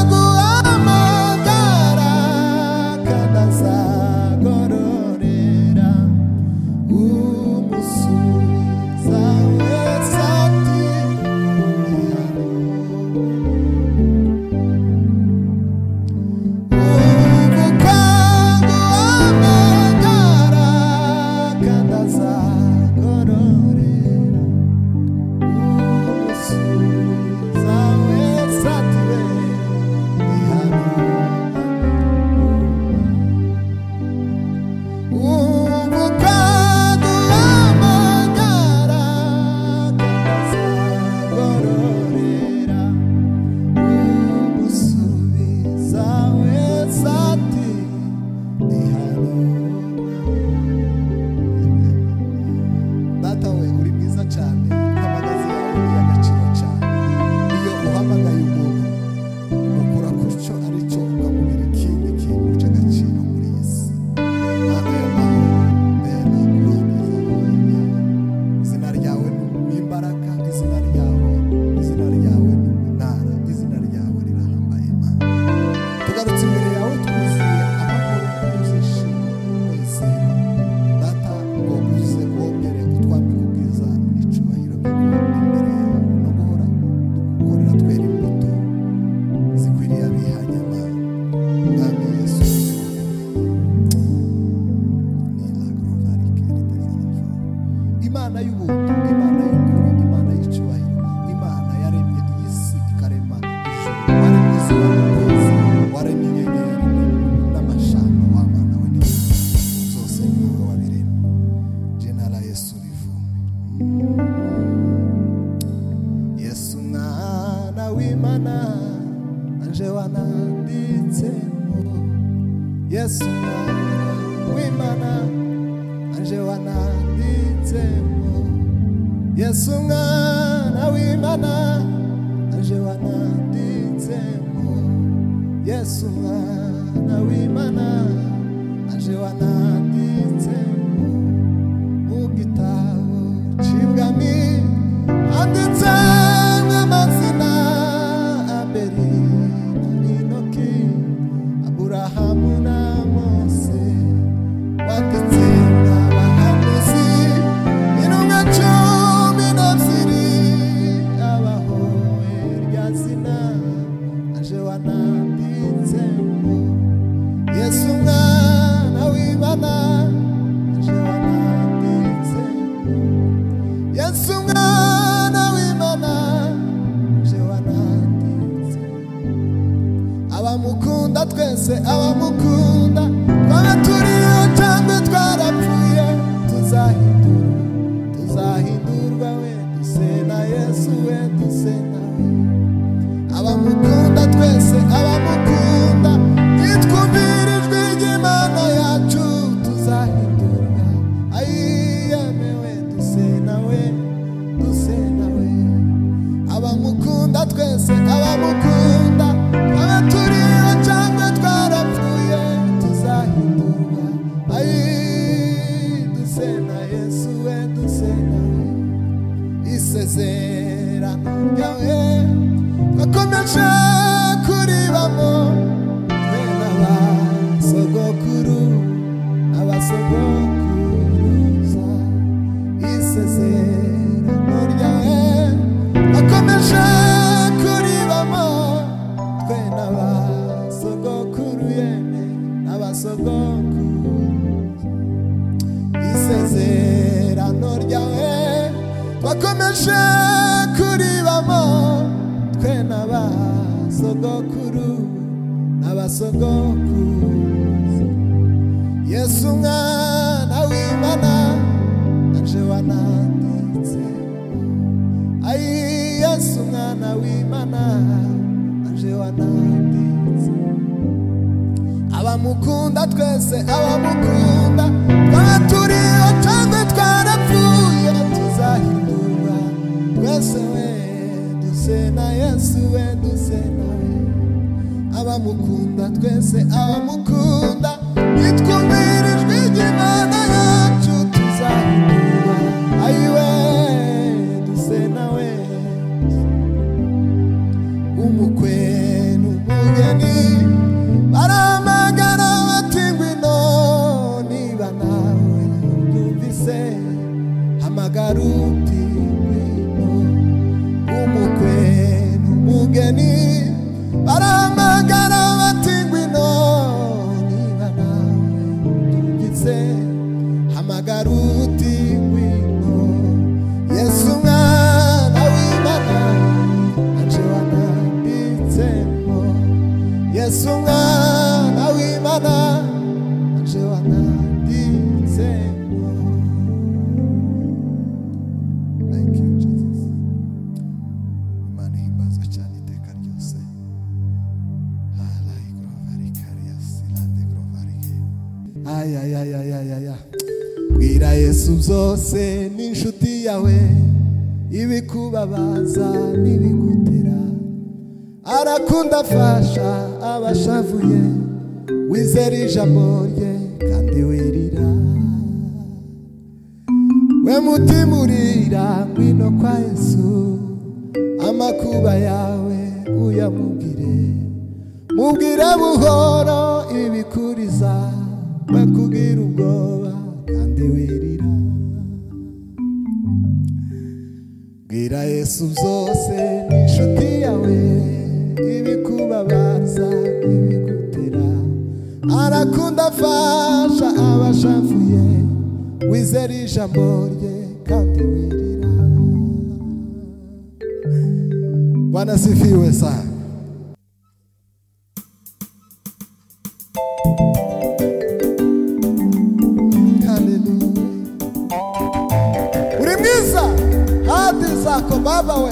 guhamagara kadazagororera umusubiza wese ati "Ihari." uvuga guhamagara kadazagororera umusubiza wese ati "Ihari." ukamubwira ikindi kintu cy'agaciro muri iyi si Mana y'amahoro, mbera kuboneza wowe. izina ryawe ni imbaraga izina ryawe izina ryawe ni intara izina ryawe rirahambaye Imana tugarutse imbere yawe twuzuye amahoro twuzishima twizera data ngo uze wongere utwambike ubwiza n'icyubahiro byawe imbere yawe no guhora dukorera twera imbuto zikwiriye abihanye Imana mwami yesu ni lagrovari keri dezanafo imana y'ubuntu imana y'ukuri imana y'icyubahiro imana yaremye iyi si ikarema ijuru waremye izuba n'ukwezi waremye inyenyeri n'amashamba w'abana we n'isi zose ni wowe wabiremye jenala yesu rivume yesu mwana w'imana anje wananditsemo yesu mwana w'imana anje wananditsemo yesu mwana w'imana anje wananditsemo yesu mwana w'imana anje wananditsemo mu gitabo cy'ibwami handitsemo amazina abeli na inoki aburahamu na mose waditsinda abahanuzi intumwa cumi n'ebyiri abahowe rya zina aje wananditsemo yesu mwana w'ibana aje wananditsemo yesu mwana w'imana aje wananditsemo abamukunda twese abamukunda twaba turiyo cyangwa twarapfuye tuzahindura tuzahindurwa we duse na yesu we duse nawe abamukunda twese abamukunda nitwumvira ijwi ry'imana yacu tuzahindurwa ayiyemewe duse nawe duse nawe abamukunda twese abamukunda twaba turiho cyangwa twarapfuye tuzahindurwa ayi duse na yesu we duse nawe isezerano ryawe twakomeje kuribamo twe n'abasogokuru abasogokuruza isezerano ryawe twakomeje kuribamo twe n'abasogokuru yemwe n'abasogokuru isezerano ryawe twakomeje kuribamo twe n'abasogokuru n'abasogokuru yesu mwana w'imana aje wananditse ayi yesu mwana w'imana aje wananditse abamukunda twese abamukunda twaba turiho cyangwa twarapfuye tuzahindurwa yesu we duce na yesu we duce nawe abamukunda twese abamukunda nitwumvirijwe ry'imana yacu tuzahindura ayiwe duce nawe umukwe n'umugeni baramagana bati ngwino niba nawe ubyumvise hamagara uti ngwino umukwe n'umugeni baramagana bati ngwino niba nawe ubyumvise hamagara uti ngwino yesu mwana w'imana aje wananditsemo yesu mwana w'imana aje wananditsemo Thank you, Jesus. imana ihimbazwa cyane iteka ryose harayi gorovari kariyasi rande gorovari ayayayayayaya bwira yesu byose n'inshuti yawe ibikubabaza n'ibigutera arakunda afasha abashavuye wizera ijambo rye kandi wirira we mutima urira ngwino kwa yesu amakuba yawe uyamubwire mubwire buhoro ibikuriza we kugira ubwoba kandi wirira bwira yesu byose n'inshuti yawe ibikubabaza ibigutera arakunda afasha abashavuye wizera ijambo rye kandi wirira bwana sifiwe sana Hallelujah. uri mwiza hadi zako baba we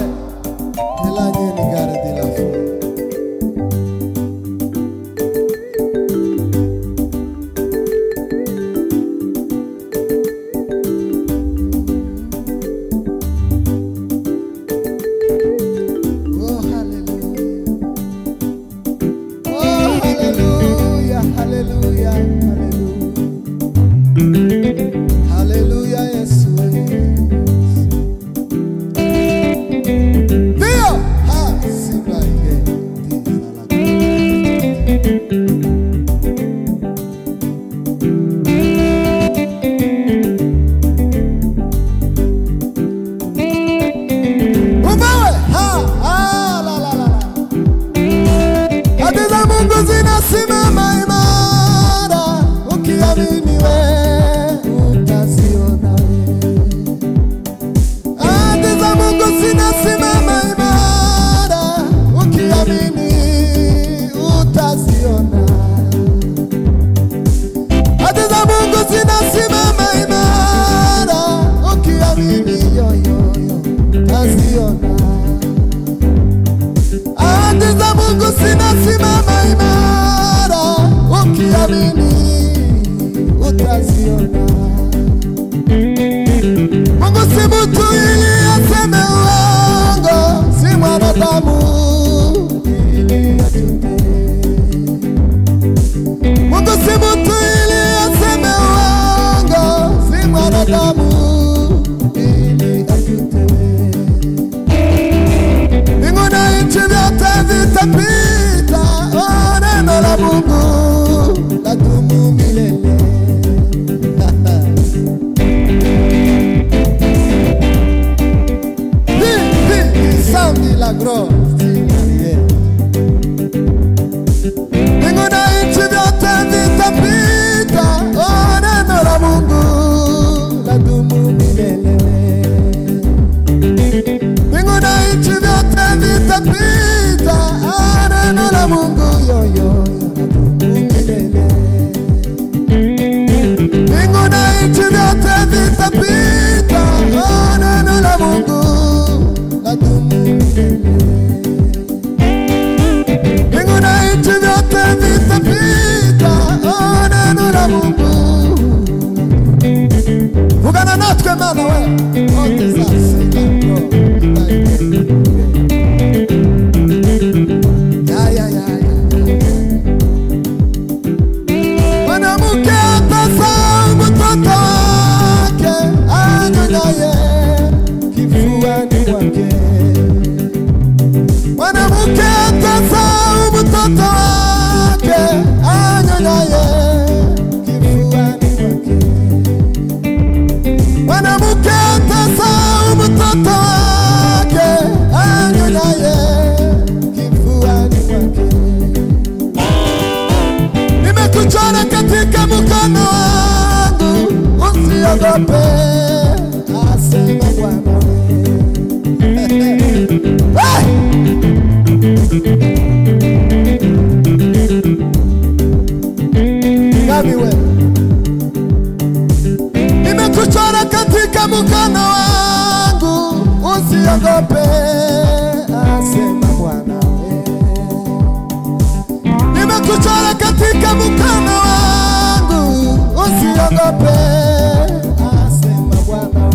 nilanye ni gari dilafu Oh, hallelujah. Oh, hallelujah, hallelujah, hallelujah. Hallelujah, Yesu we. Dio! Ah, simba inge, Dio na la- Ubawe! Ha, ah, la, la, la, la. Hadi za Mungu zinasimama imara, ukiamini we utaziona we Ahadi za Mungu zinasimama imara, ukiamini utaziona. Ahadi za Mungu zinasimama imara, ukiamini yoyoyo utaziona. Ahadi za Mungu zinasimama imara, ukiamini utaziona. Mungu si mtu ili aseme uongo, si mwanadamu ili atende. Mungu si mtu ili aseme uongo, si mwanadamu ili atende. Mbingu na nchi vyote vitapita, oh, neno la Mungu ladumu milele. San milagro Ninguna nchi vyote vitapita, oh, neno la Mungu ladumu milele. Ninguna nchi vyote vitapita, oh, neno la Mungu yo, yo, yo, ladumu milele. Ninguna nchi vyote vitapita, oh, neno la Mungu ladumu milele. Ninguna nchi vyote vitapita, oh, neno kwake mwanamke atasa mtoto wake anyonyaye kifuani mwake mwanamke atasa mtoto wake anyonyaye kifuani mwake nimekuchora katika mkono wangu, usiogope, asema Bwana. Hey! Nami wewe. nimekuchora katika mkono wangu, usiogope, asema Bwana. Hey! nimekuchora katika mkono wangu, usiogope, asema Bwana.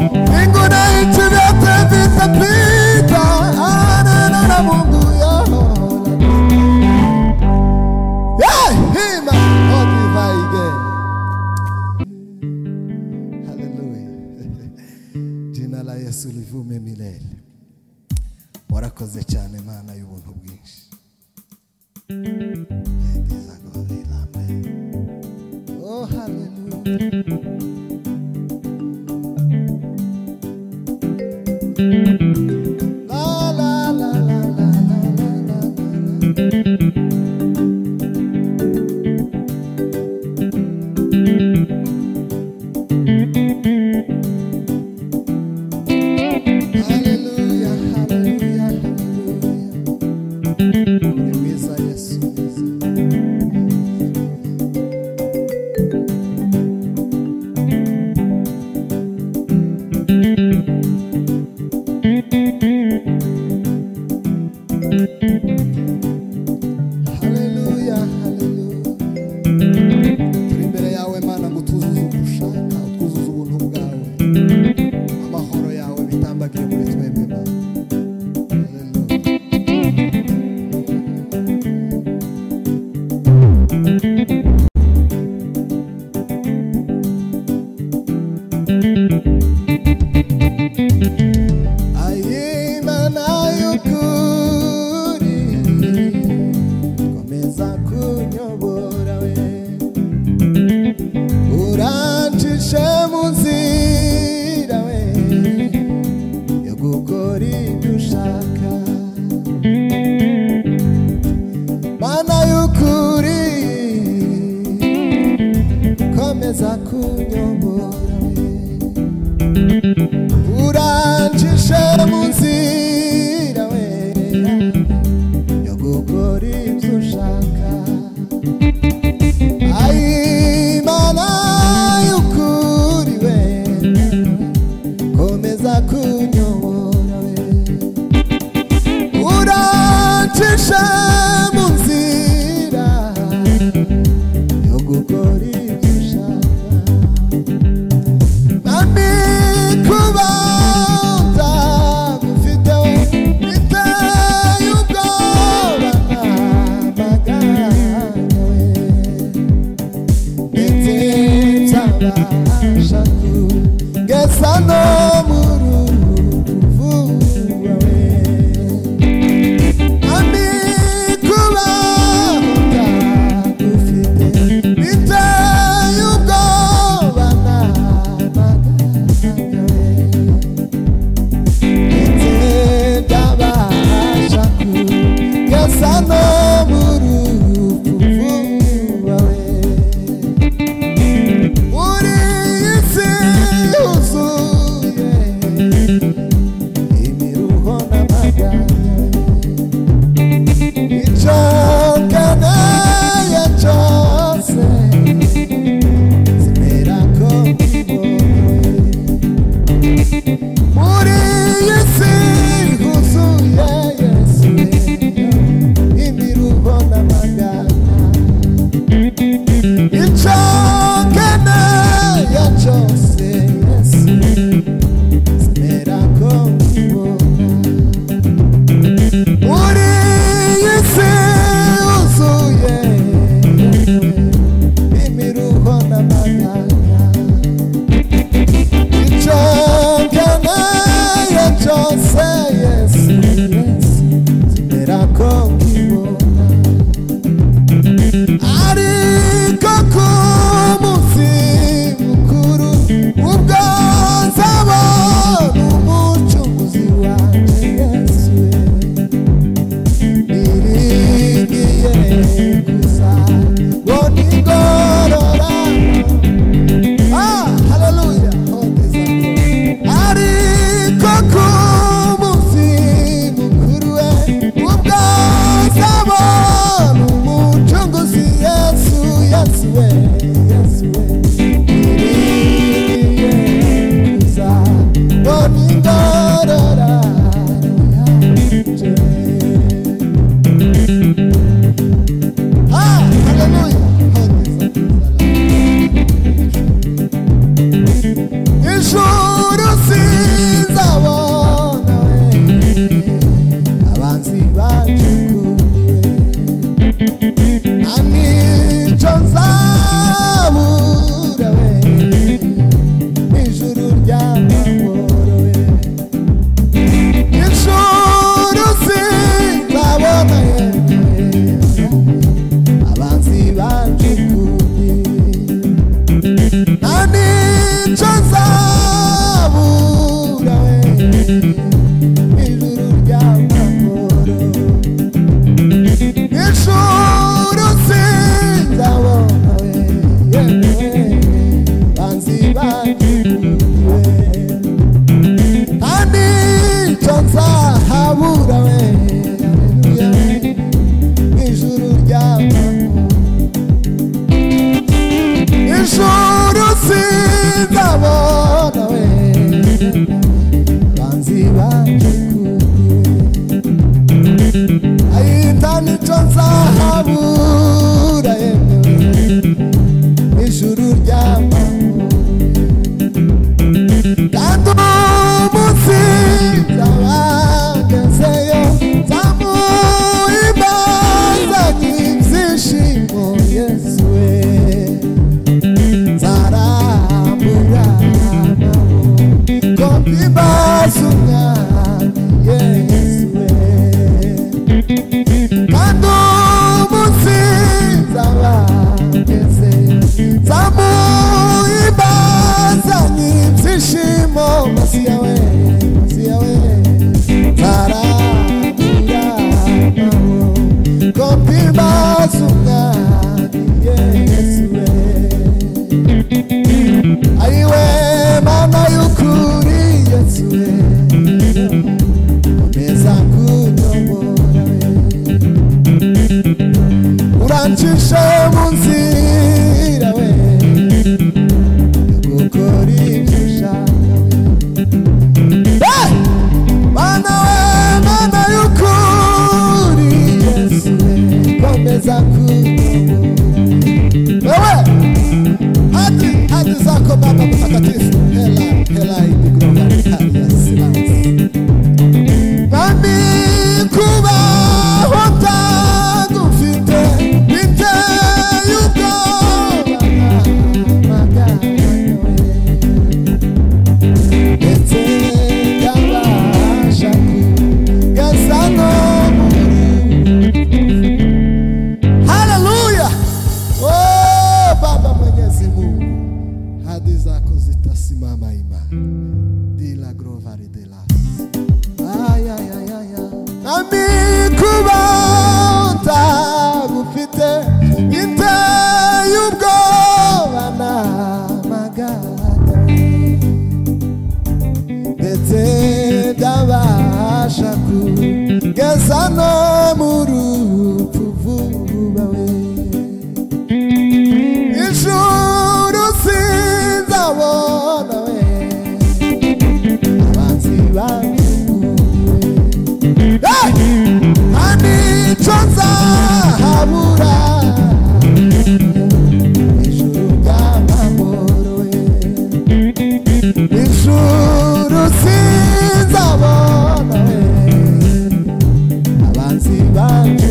Mbingu na nchi vyote vitapita, ah, neno la Mungu Yehova. Yeah, hima, oh, divai again. Hallelujah. Jina la Yesu livume milele. warakoze cyane mana y'ubuntu bwinshi Praise the God, amen. Oh, hallelujah. La, la, la, la, la, la, la, la, la. Hallelujah, hallelujah, hallelujah. Ni mwiza Yesu, mwiza. Haleluya, haleluya. Turi imbere yawe mana ngo utuzuze ugushaka utwuzuze ubuntu bwawe amahoro yawe bitambagire muri twebwe mana Haleluya. ayimana y'ukuri komeza kunyobora we urancishe mu nzira we yo gukora ibyo ushaka mana y'ukuri komeza kunyobora we urancishe mu nzira we yo gukora ibyo ushaka ayimana y'ukuri we komeza kunyobora we urancishe mu nzira yo gukora ibyo ushaka Nami kubanza mufite biteye ubwoba amagarawe ndetse nzabasha kugeza no mu ruvuga we Nami kubanza mufite biteye ubwoba amagarawe Thank you muri iyi si huzuye yesu imiruho n'amagana icyo nkeneye cyose yesu simera ko nkibona muri iyi si huzuye yesu imiruho n'amagana Icyo nkeneye nomindarara Ah, hallelujah. Ijuru sinzabona abanzi bacukuye nta n'icyo nzabura we ijuru ry'amahoro we ijuru sinzabona ye abanzi banjugunye nta n'icyo nzabura we ijuru ry'amahoro Ijuru sinzabona we, yewe, banzi banjye, nta n'icyo nzahabura we, haleluya, ijuru ry'amahoro. Ijuru sinzabona we, banzi banjye, ayindana icyo nzahabura yemewe ijuru ry'amahoro kandi umunsi nzabagezeyo nzamuhimbazaga ibyishimo yesu we nzarambura amaboko ngo mbibaze umwami yesu we kandi umunsi nzabageze nzamuhimbazaga ibyishimo munsi yawe munsi yawe nzarambura amahoro ngo mpimbaze umwami yesu we ari we mana y'ukuri yesu we komeza kudobora we urancishe mu nzira we gukora ibyo ushaka we Eh! mana we mana y'ukuri yesu we komeza kudobora wewe hadi hadi zako baba mtakatifu hela hela idigrovani hali ya silansi Bami kubaho tagufite biteye ubwoba ndetse yabasha kugasa no haleluya oh baba mwenyezi mungu hadi zako zitasimama imani dila grovari delas Ay, ay, ay, ay, ay. Nami kuba utagufite biteye ubwoba n'amaganya ndetse byabasha kugeza no mu rupfu vuba we ijuru sinzabona we abanzi banjye nta n'icyo nzahabura ijuru ry'amahoro we ijuru sinzabona we abanzi banjye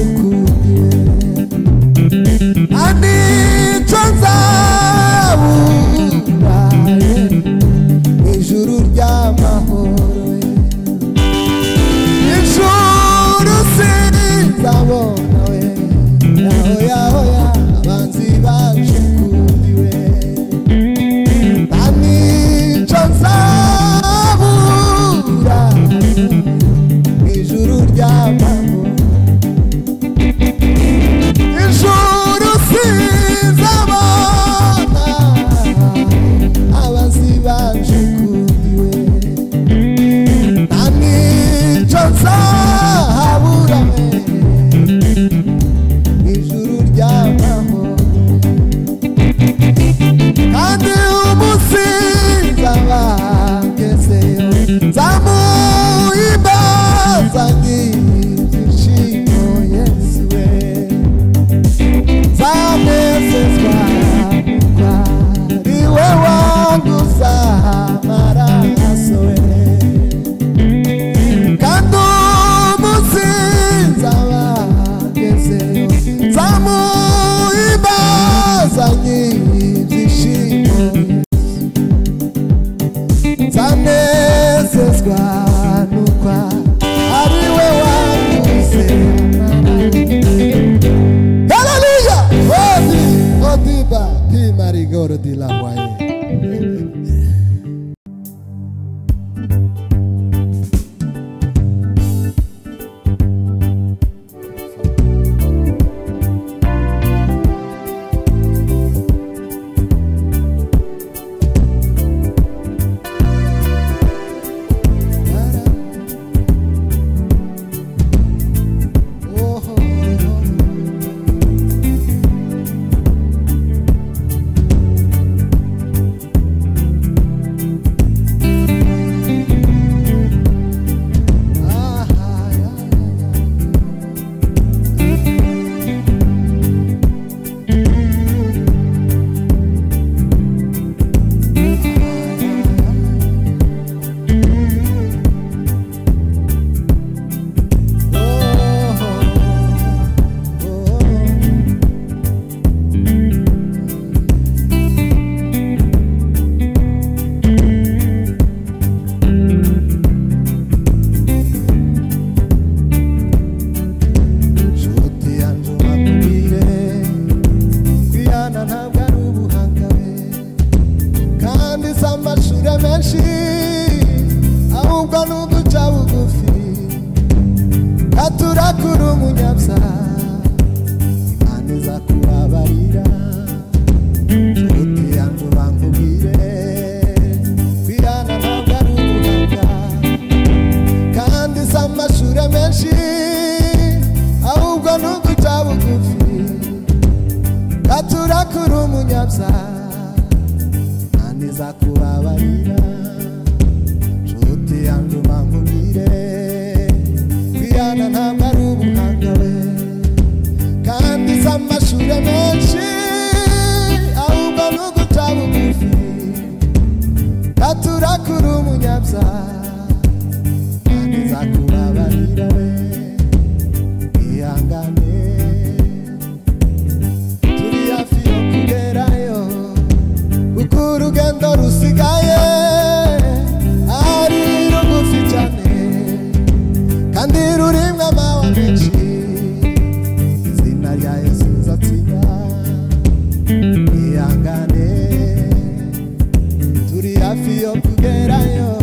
zamuhimbaza ibyishimo yesu we zanezezwa kuko ari we wanduza amaraso we kandi umunsi nzabagezeyo nzamuhimbaza ibyishimo nzanezezwa nuko ari we waguze haleluya odi odiba pimarigoro di la waye nshuti yanjye umbwire kwihana ntabwo ari ubuhanga we kandi si amashuri menshi ahubwo ni uduca bugufi katurakura umunyabyaha imana iza kubabarira nshuti yanjye ubangubwire kwihana ntabwo ari ubuhanga kandi si amashuri menshi ahubwo ni uguca bugufi gaturakura umunyabyaha kandi izakubabarira nshuti yanjye umankubwire kwihana ntabwo ari ubuhanga we kandi si amashuri menshi ahubwo ni uguca bugufi gaturakura umunyabyaha kandi izakubabarira we ihangane turi hafi yo kugerayo kuko urugendo rusigaye ari rugufi cyane kandi rurimo amawa menshi izina rya yesu uzatsinda ihangane turi hafi yo kugerayo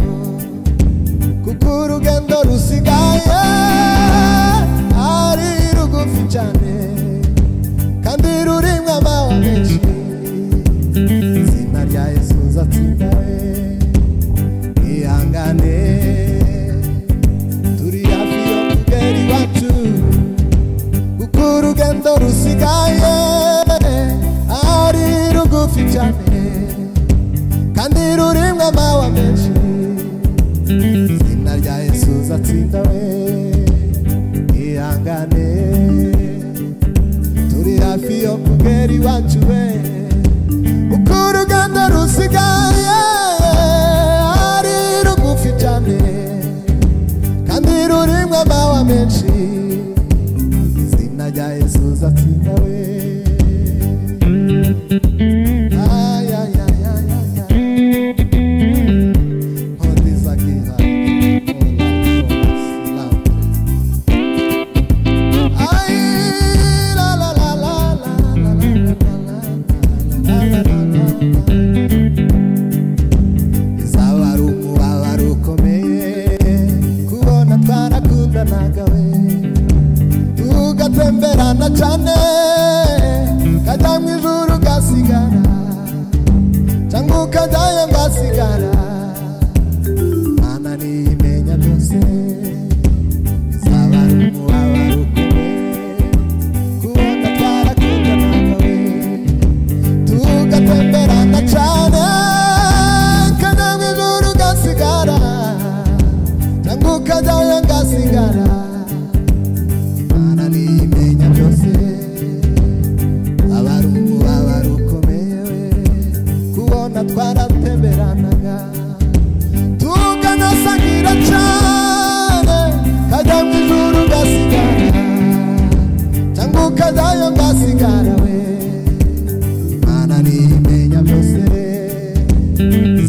kuko urugendo rusigaye ari rugufi cyane kandi rurimo amawa menshi izina rya yesu uzatsinda we ihangane turi hafi yo kugera iwacu kuko urugendo rusigaye ari rugufi cyane kandi rurimo amawa menshi izina rya yesu uzatsinda we ihangane turi hafi yo kugera iwacu we uko uruganda rusigaye ari rugufi cyane kandi rurimo amawa menshi izina rya yesu uzatsinda we Ay, ay, ay, ay, ay, ay. All this I give up. All I promise. Ay, la, la, la, la, la, la, la, la, la, la, la, la, la. Izaba ari umubabaro ukomeye kubona twarakundanaga we tugatemberana cyane kajya mu ijuru ugasigara cyangwa ukajyayo ngasigara mana niyimenya byose izaba ari umubabaro ukomeye kubona twarakundanaga we tugatemberana cyane kajya mu ijuru ugasigara ukajyayo ngasigara Mana nimenya byose abari umubaba rukomeye kubona twarateberanaga tukanasangira cyane kajya mu ijuru ugasigara cyangwa ukajyayo ngasigara we Mana nimenya byose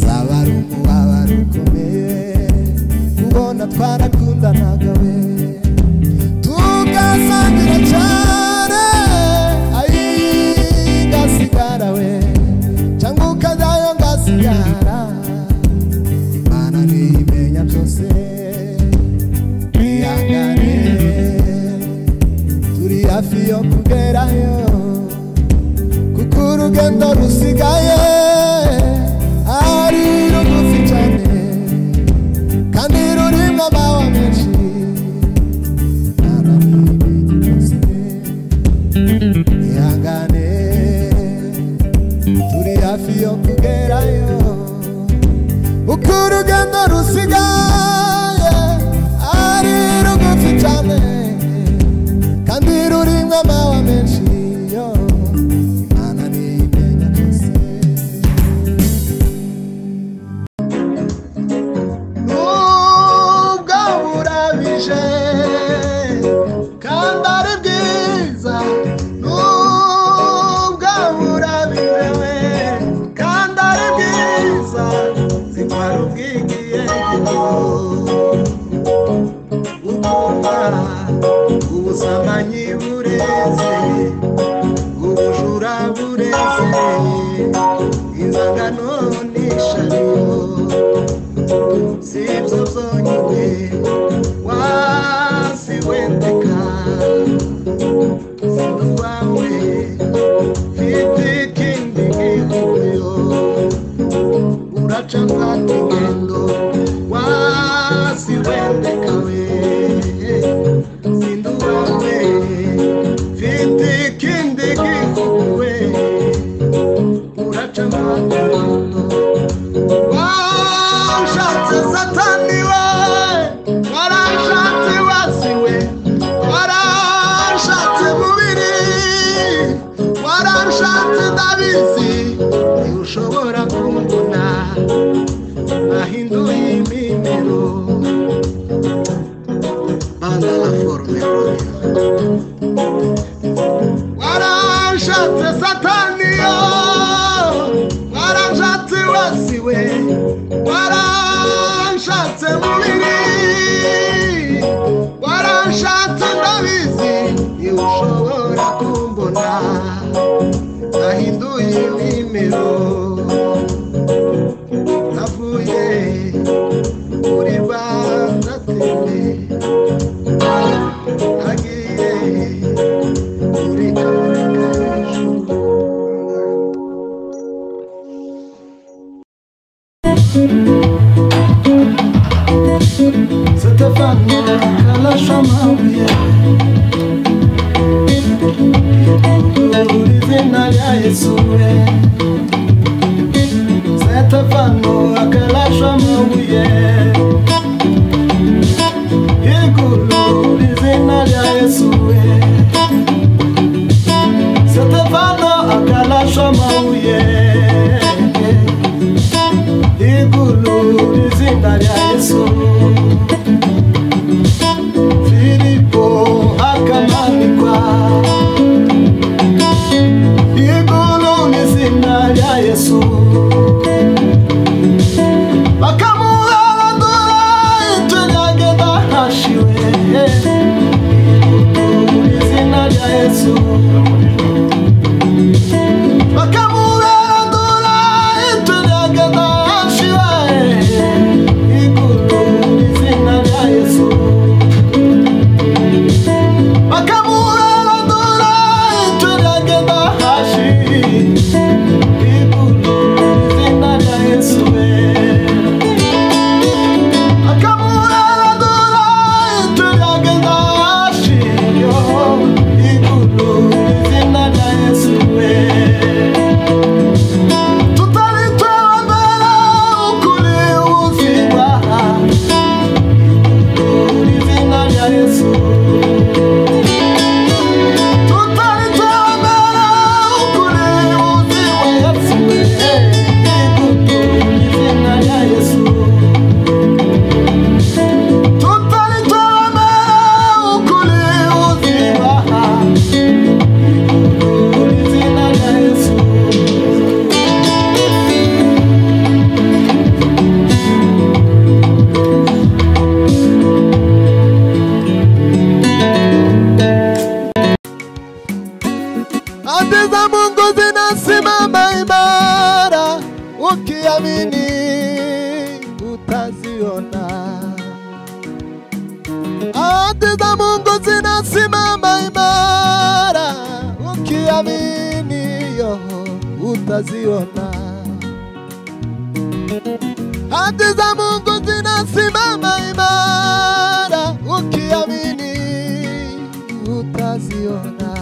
zabarumu babarukomeye kubona twarakundanaga we tugasangira cyane ayi gasigara we cyangwa ukajyayo ngasigara mana ntimenya byose twihangane turi hafi yo kugerayo kuko urugendo rusigaye ari rugufi cyane kandi rurimo amawa menshi Ntabwo ari ibintu byose. ihangane turi hafi yo kugerayo uko urugendo rusigaye ari rugufi cyane kandi rurimo amawa menshi yo Imana ntimenya byose nubwo burabije kandi ari bwiza nubwo burabije kandi ari bwiza zitwara ubwigiye ukumva ubusambanyi bureze ubujura bureze inzangano n'ishariyo sibyo byonyine wasiwendeka sida zawe mfite ikindi gihuriro uraca kandi ingendo wasiwendeka we sida wawe mfite ikindi gihuriro we uraca kandi ingendo warashatse satani we warashatse wasi we warashatse mubiri warashatse ndabizi ntiushobora kumbona nahinduye imimero banza la forume royo warashatse satani yo warashatse wasi we warashatse mubiri warashatse ndabizi ntiushobora kumbona nahinduye nimero navuye kuri bandateme nagiye kuri kamere k'ijuru Stéphane Kalashamabuye izina rya Yesu we Stéphane Kalashamabuye Yego nyakati za Mungu zinasimama imara, ukiamini yo utaziona. Hati za Mungu zinasimama imara, ukiamini utaziona.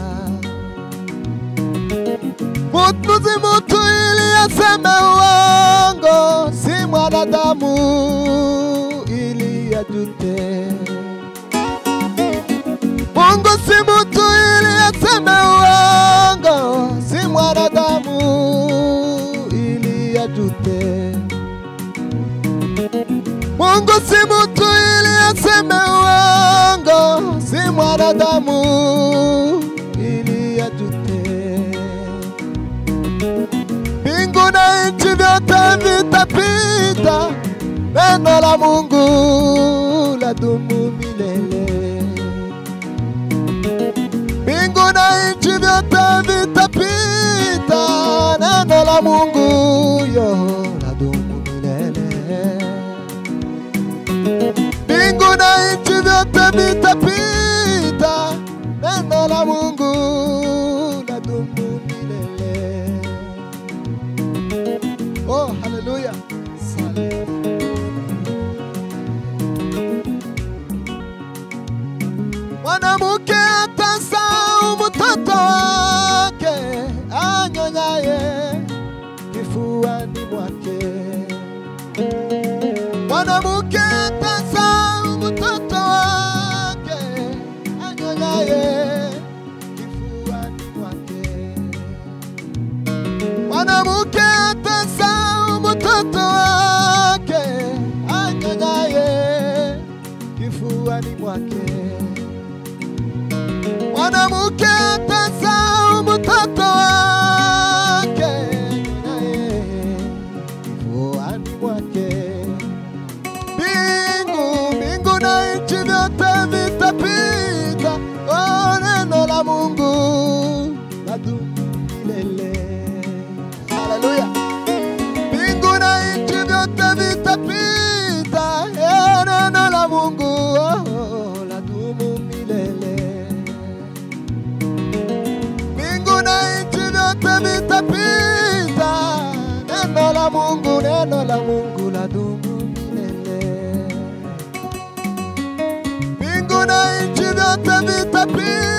Mutnuzi mutu ili asema uongo, si mwanadamu ili ajute. Mungu si mutu ili asema uongo, si mwanadamu ili ajute. Mungu si mutu ili aseme uongo, si mwanadamu ili ajute mbingu na nchi vyote vitapita, neno la Mungu ladumu milele. Mbingu na nchi vyote vitapita, neno la Mungu yo ladumu milele mbingu na nchi vyote vitapita, neno la Mungu ladumu milele. Oh, haleluya! Sante. Mwanamke atasahau mtoto wake anyonyaye kifuani mwake mwanamke atasahau mtoto wake anyonyaye kifuani mwake. Mwanamke atasahau mtoto wake anyonyaye kifuani mwake. Mwanamke atasahau mtoto wake anyonyaye kifuani mwake mbingu mbingu na nchi vyote vitapita, oh, neno la Mungu ladumu milele. Haleluya! Mbingu na nchi vyote vitapita, eh, neno la Mungu oh, ladumu milele. Mbingu na nchi vyote vitapita, neno la Mungu, neno la Mungu ladumu milele. Mbingu na nchi vyote vitapita,